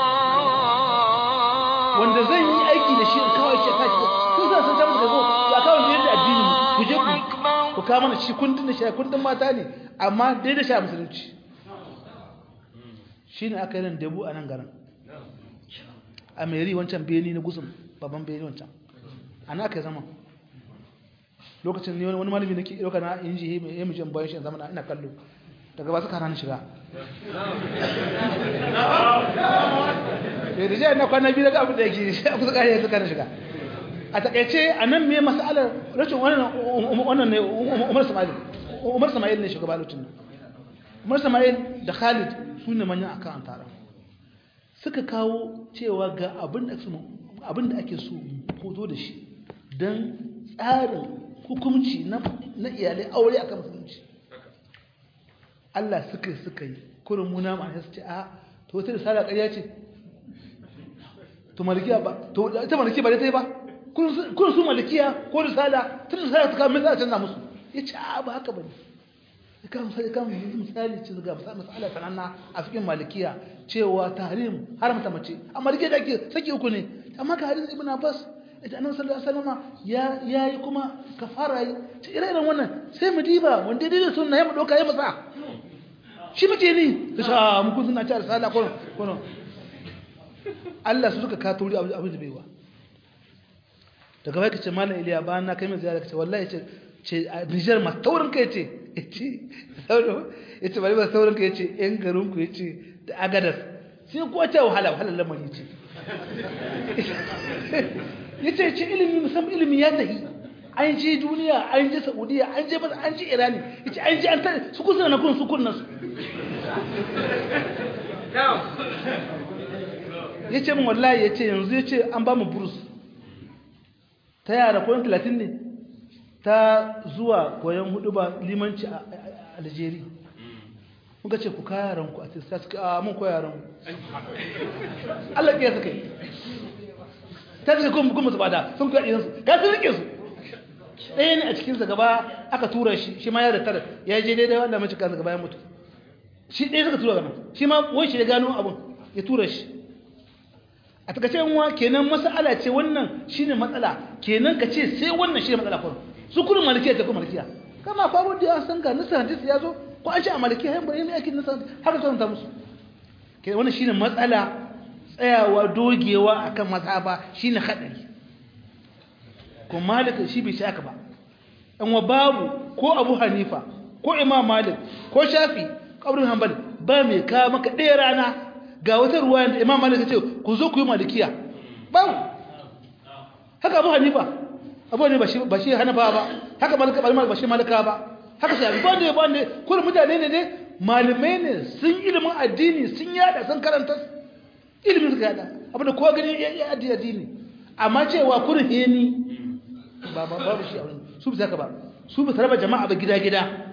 Speaker 1: wanda zan yi aiki da shi in kawai shi kashi kun sa sun samu daga ya kawai da yadda addini ku je ku ku kawo mana shi kundin da shi kundin mata ne amma dai da shi a musulunci shi ne aka yi nan debu a nan garin a meri wancan beni na gusun babban beni wancan a na aka yi zama lokacin ne wani malami nake ɗauka na inji ya mu jan bayan shi zama ina kallo daga ba su kana shiga da jiya na kwana biyu daga abin da yake shi a kusa kare su kana shiga a takaice a nan me masalar rashin wannan ne umar sama'il umar sama'il ne shugaba lokacin nan umar sama'il da khalid su ne manyan akan an tara suka kawo cewa ga abin da ake so hoto da shi don tsarin hukumci na iyalai aure a kan musulunci Allah suka suka yi kurin muna ma su ce a to wata da sada ƙarya ce to malikiya ba to ita malikiya ba da ta yi ba kurin su malikiya ko da sada tun da sada ta kawo mai canza musu ya ce a ba haka ba ne ya kama misali kama misali ce ga misali sananna a cikin malikiya cewa tahrim haramta mace a malikiya da ake saki uku ne amma ka hadisi ibn abbas da annabi sallallahu alaihi wasallam ya yayi kuma kafara yi ce ire-iren wannan sai mu diba wanda dai da sunna ya mu doka ya masa shi muke ni da sha mu kun suna ci arsala ko ko Allah su suka ka tori abu da baiwa daga bai kace mallam Iliya ba na kai mai ziyara kace wallahi ce ce a Niger ma taurin kai ce yace sauro yace bari ba taurin kai yace yan garin ku yace da agadas sai ko ta wahala wahala lamari ce ya ce ce ilimi musamman ilimi ya tafi an je duniya an je saudiya an je masa an je irani ya ce an je an tare su kusa na kun su kunna su ya ce min wallahi ya ce yanzu ya ce an ba mu burus ta yara koyon talatin ne ta zuwa koyon hudu ba limanci a algeria muka ce ku kaya ranku a tista suka a mun koya ranku Allah ya suka yi ta suka kuma kuma su bada sun koya ɗiyansu ga sun rike su ɗaya ne a cikinsa gaba aka tura shi shi ma ya da tara ya je daidai wanda mace kansa gaba ya mutu shi ɗaya suka tura gaba shi ma wai shi ya gano abin ya tura shi a takaice yanwa kenan mas'ala ce wannan shine matsala kenan ka ce sai wannan shine matsala kuma su kullum malikiya ta kuma malikiya kama fa wanda ya san ga nasa hadisi ya zo ko an ce a malikiya yan bari mai aikin nasa haka ta musu kenan wannan shine matsala tsayawa dogewa akan mazhaba shine hadari ko malik shi bai shaka ba an wa babu ko abu hanifa ko imam malik ko shafi kabrin hanbal ba mai ka maka ɗaya rana ga wata ruwa da imam malik ce ku zo ku yi malikiya babu haka abu hanifa abu ne ba shi hanafa ba haka malika ba shi malika ba haka shafi ba ne ba ne kuma mutane ne ne malamai ne sun ilimin addini sun yada sun karanta ilimin suka yada abu da kowa gani ya addini addini amma cewa kurin heni ba ba babu shi a wani su bisa ka ba su bisa raba jama'a ba gida gida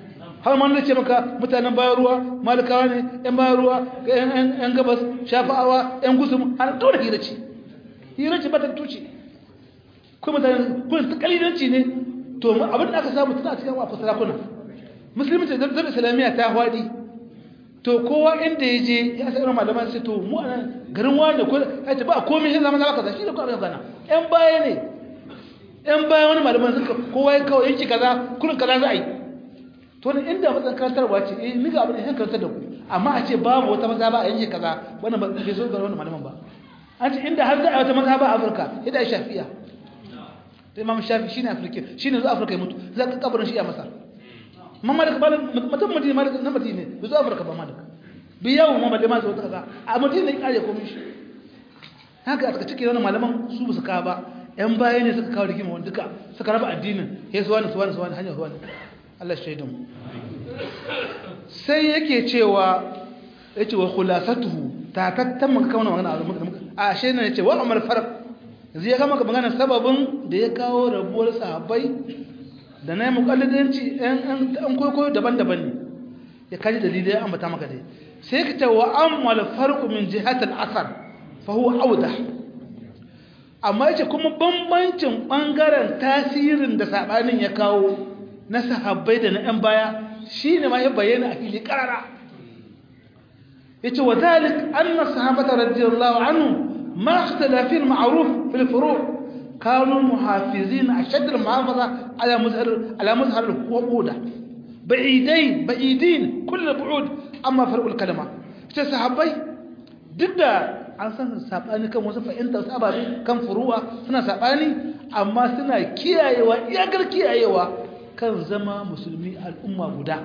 Speaker 1: har ma ce maka mutanen bayan ruwa malikawa ne yan bayan ruwa yan gabas shafa'awa yan gusum har dole hira ce hira ce ba ta tuce kuma mutane kun ta kalilanci ne to abin da aka samu tana cikin wa fasarakuna musulmi ce zama islamiyya ta hwadi to kowa inda ya je ya sa irin malaman sai to mu anan garin wani ko ya ce ba komai shi zama zama kaza shi ne ko abin gana yan baya ne yan baya wani malaman suka kowa ya kawo yanki kaza kullun kaza za a yi to ne inda matsan karantarwa ce eh ni ga abin da karantar da ku amma a ce babu wata maza ba a yanki kaza wannan ba bai so ga wannan malaman ba an ce inda har za a wata maza ba a Afirka ida shafiya da Imam Shafi shine Afirka shine zuwa Afirka ya mutu za ka kabarin shi a Masar mamalik ba mutum madina malik na madina bai zo afirka ba malik bi yawo ma balle ma zo ta kaza a madina ya kare komai shi haka aka cike wannan malaman su ba su ka ba yan baya ne suka kawo rigima wanda duka suka raba addinin sai su wani su wani su wani hanyar wani Allah shaidan sai yake cewa yace wa khulasatuhu ta tattan maka kawo magana a ashe ne yace wa amal farq yanzu ya kama magana sababin da ya kawo rabuwar sahabbai da na yi mukallidanci ‘yan kwaikwayo daban-daban ne ya kaji dalilai ya ambata maka dai sai ka ce wa an malfarku min jihatar asar fahuwa auda amma yace kuma bambancin ɓangaren tasirin da saɓanin ya kawo na sahabbai da na ‘yan baya shi ne ma ya bayyana a fili ƙarara ya ce wa zalik an na sahabata radiyallahu anhu ma ikhtilafin ma'ruf fil furu' كانوا محافظين أشد المحافظة على مظهر على مظهر الوقودة بعيدين بعيدين كل البعود أما فرق الكلمة تسحبي ضد an san sabani kan wasu fahimtar sababi kan furuwa suna sabani amma suna kiyayewa iyakar kiyayewa kan zama musulmi al'umma guda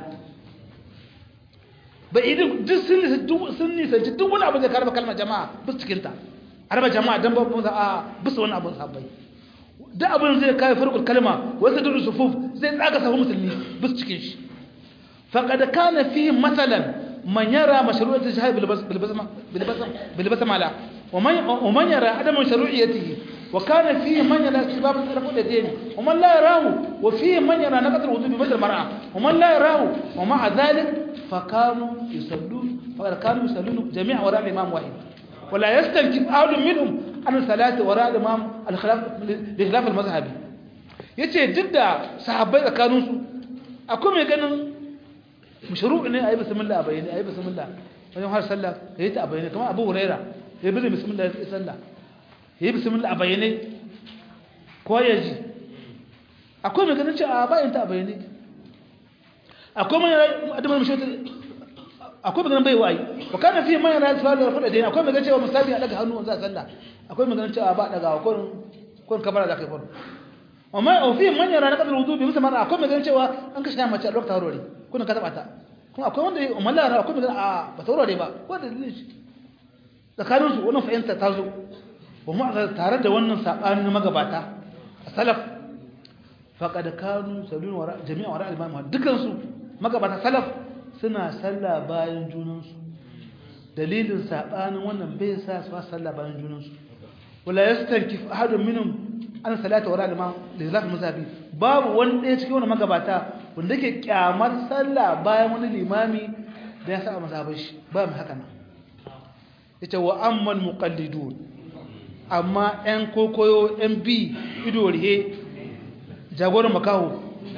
Speaker 1: ba idin duk sun nisanci duk wani abu da karba kalmar jama'a bis cikinta a raba jama'a don ba a bisa wani abin sabbai duk abin zai kai farkul kalma wasu dudu sufuf zai tsaga sahu musulmi bis cikin shi faqad kana fi masalan man yara mashru'at al-jihad bil basma bil basma bil basma la wa man yara adam mashru'iyatihi wa kana fi man yara istibab al-taraf al-yadayn wa man la yarahu wa fi man yara naqd al-wudu bi badal mar'a wa man la yarahu wa ma'a dhalik fa kanu yusallun fa kanu yusallun jami'a wara imam wahid ولا يستنكف أحد منهم عن الصلاة وراء الإمام الخلاف لخلاف المذهبي yace duk da sahabbai tsakanin su akwai mai ganin mashru' ne ayi bismillah a bayyane ayi bismillah wajen har sallah yayi ta a bayyane kamar Abu Huraira yayi bi bismillah ya sallah yayi bismillah a bayyane ko yaji akwai mai ganin cewa ba yin ta a bayyane akwai mai adamin mashru' akwai maganar bai wa'ayi wa kana fi man yana su'al da fada dai akwai maganar cewa musabi a daga hannu za sallah akwai maganar cewa ba daga ko ko kabara da kai ko amma au fi man yana nakadar wudu bi musamman akwai maganar cewa an kashe mace a lokacin harori kuna ka taba ta kuma akwai wanda umman lara akwai maganar a ba taurare ba ko da dalilin shi tsakanin su wannan fahimta ta zo ba mu tare da wannan sabanin magabata salaf faqad kanu salun wara jami'a wara al-imam dukan su magabata salaf suna sallah bayan junansu dalilin sabanin wannan bai sa su sallah bayan junansu wala yastankif ahadun minhum an salata wala imam da zalaf musabi babu wani ɗaya cikin wani magabata wanda yake kyamar sallah bayan wani limami da ya sa mazhabin shi ba mu haka nan yace wa amman muqallidun amma ɗan kokoyo ɗan bi ido rihe jagoran makaho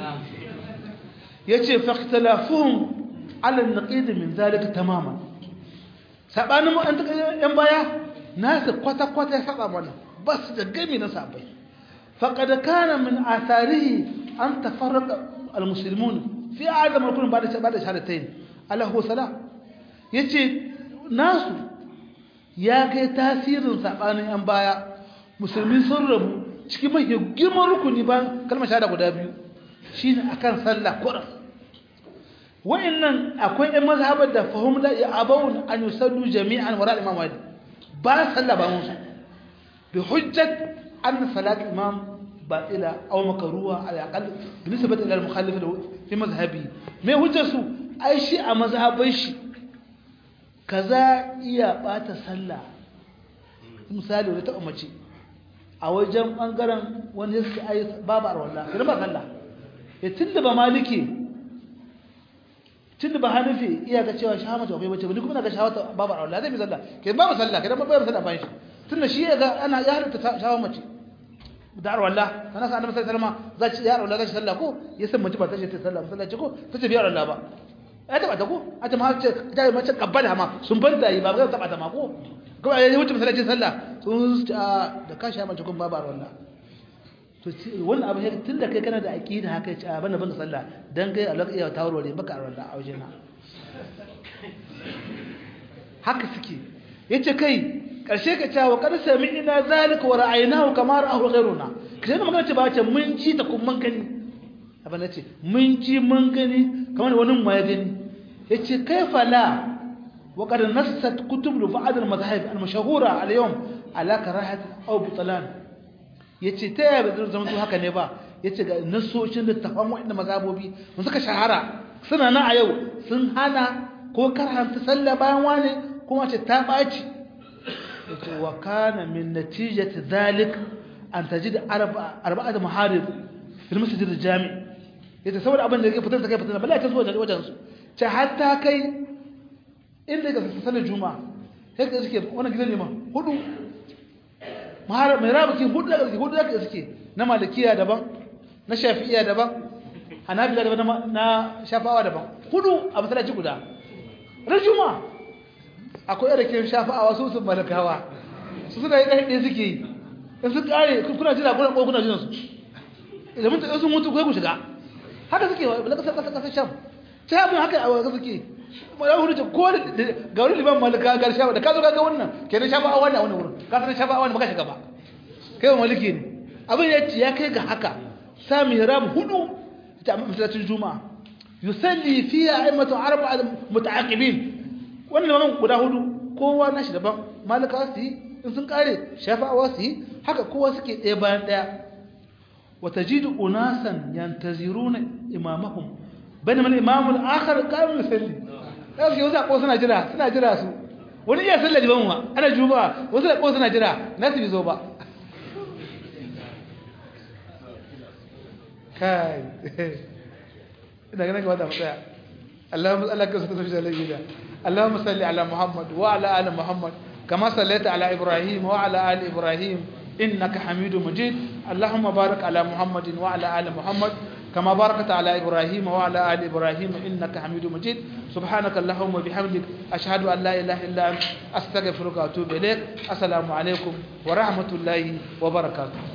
Speaker 1: yace faqtalafuhum على النقيض من ذلك تماما sabanin an ta yan baya nasu kwata kwata ya saba mana bas da gami na sabai faqad kana min atharihi an tafarraqa almuslimun fi adam rukun ba'da ba'da shahadatayn ala huwa sala yace nasu ya kai tasirin sabanin yan baya musulmi sun rabu cikin mai girman rukuni ba kalmar shahada guda biyu shine akan sallah qur'an wa'annan akwai ɗan mazhabar da fahim la ya'abun an yusallu jami'an wara imam wali ba sallah ba musu bi hujjat an salat imam batila aw makruha ala aqal bi nisbati ila al-mukhalif fi mazhabi me hujjar su ai shi a mazhabai shi kaza iya bata sallah misali wata ta umarci a wajen bangaren wanda suke ayi babu arwalla idan ba sallah ya tunda ba maliki tunda ba hanafi iya ga cewa shahawa mace akwai bace ba ni kuma na ga shahawa babu Allah zai bi sallah ke ba mu sallah ke dan ba mu sallah bayan shi tunda shi ya ga ana ya halatta shahawa mace da wallah kana sa annabi sallallahu alaihi wasallam zai ya wallah zai sallah ko ya san mace ba ta ce ta sallah masallaci ko ta ce biyar Allah ba ai ta bata ko a ta ma ce ta mace kabbala ma sun banta yi ba ga ta bata ma ko kuma ya wuce masallaci sallah sun da ka sha mace kun babu wallah to wannan abu tun da kai kana da aqida haka ce a bana bana sallah dan kai Allah iya tawarware baka wallah a wajena haka suke yace kai karshe ka cewa kar sami ina zalika wa ra'aynahu kama ra'ahu ghayruna kace da magana ce ba ce mun ji ta kuma mun gani abin da ce mun ji mun gani kamar wani mu ya gani yace kaifa la wa qad nassat kutub ba'd al-madhahib al-mashhura al-yawm ala karahat aw butlan yace ta yaya bazan zama to haka ne ba yace ga nasoshin da tafan wa'anda mazhabobi mun suka shahara suna nan a yau sun hana ko karhanta sallah bayan wane kuma ce ta baci yace wa kana min natijati dhalik an tajid arba'a arba'at muharib fil masjid al-jami yace saboda abin da yake fitar da kai fitar balla ta zuwa wajen su ce hatta kai inda ga sallar juma'a sai ka suke wannan gidan liman hudu muharib mai rabuki hudu da suke hudu da suke na malikiya daban na shafi'iya daban hanabila daban na shafawa daban hudu a masallaci guda ran juma'a akwai irin shafa'awa su sun malakawa su suna yi ɗaya suke yi in su ƙare kuna jira kuna ko kuna jiran su idan mun sun mutu kai ku shiga haka suke wa bala kasar kasar sham sai abin haka a waka suke ma ya hudu ko ga wani liban malaka ga shafa da ka zo ka ga wannan kenan shafa'a wannan wani wurin ka san shafa'a wannan baka shiga ba kai wa maliki ne abin ya ya kai ga haka sami ram hudu ta masallacin juma'a yusalli fiha a'immatu arba'a muta'aqibin wannan limamin guda hudu kowa nashi daban malaka su yi in sun kare shafa'awa su yi haka kowa suke ɗaya bayan ɗaya wata jidu unasan yantaziruna imamahum bane mana imamul akhar qaim musalli ya su yauza ko suna jira suna jira su wani iya sallar liban wa ana juma'a wasu da ko suna jira nasu bi zo ba kai ina ganin ga wata matsaya اللهم اسالك سبحانه وتعالى اللهم صل على محمد وعلى ال محمد كما صليت على ابراهيم وعلى ال ابراهيم انك حميد مجيد اللهم بارك على محمد وعلى ال محمد كما باركت على ابراهيم وعلى ال ابراهيم انك حميد مجيد سبحانك اللهم وبحمدك اشهد ان لا اله الا انت استغفرك واتوب اليك السلام عليكم ورحمه الله وبركاته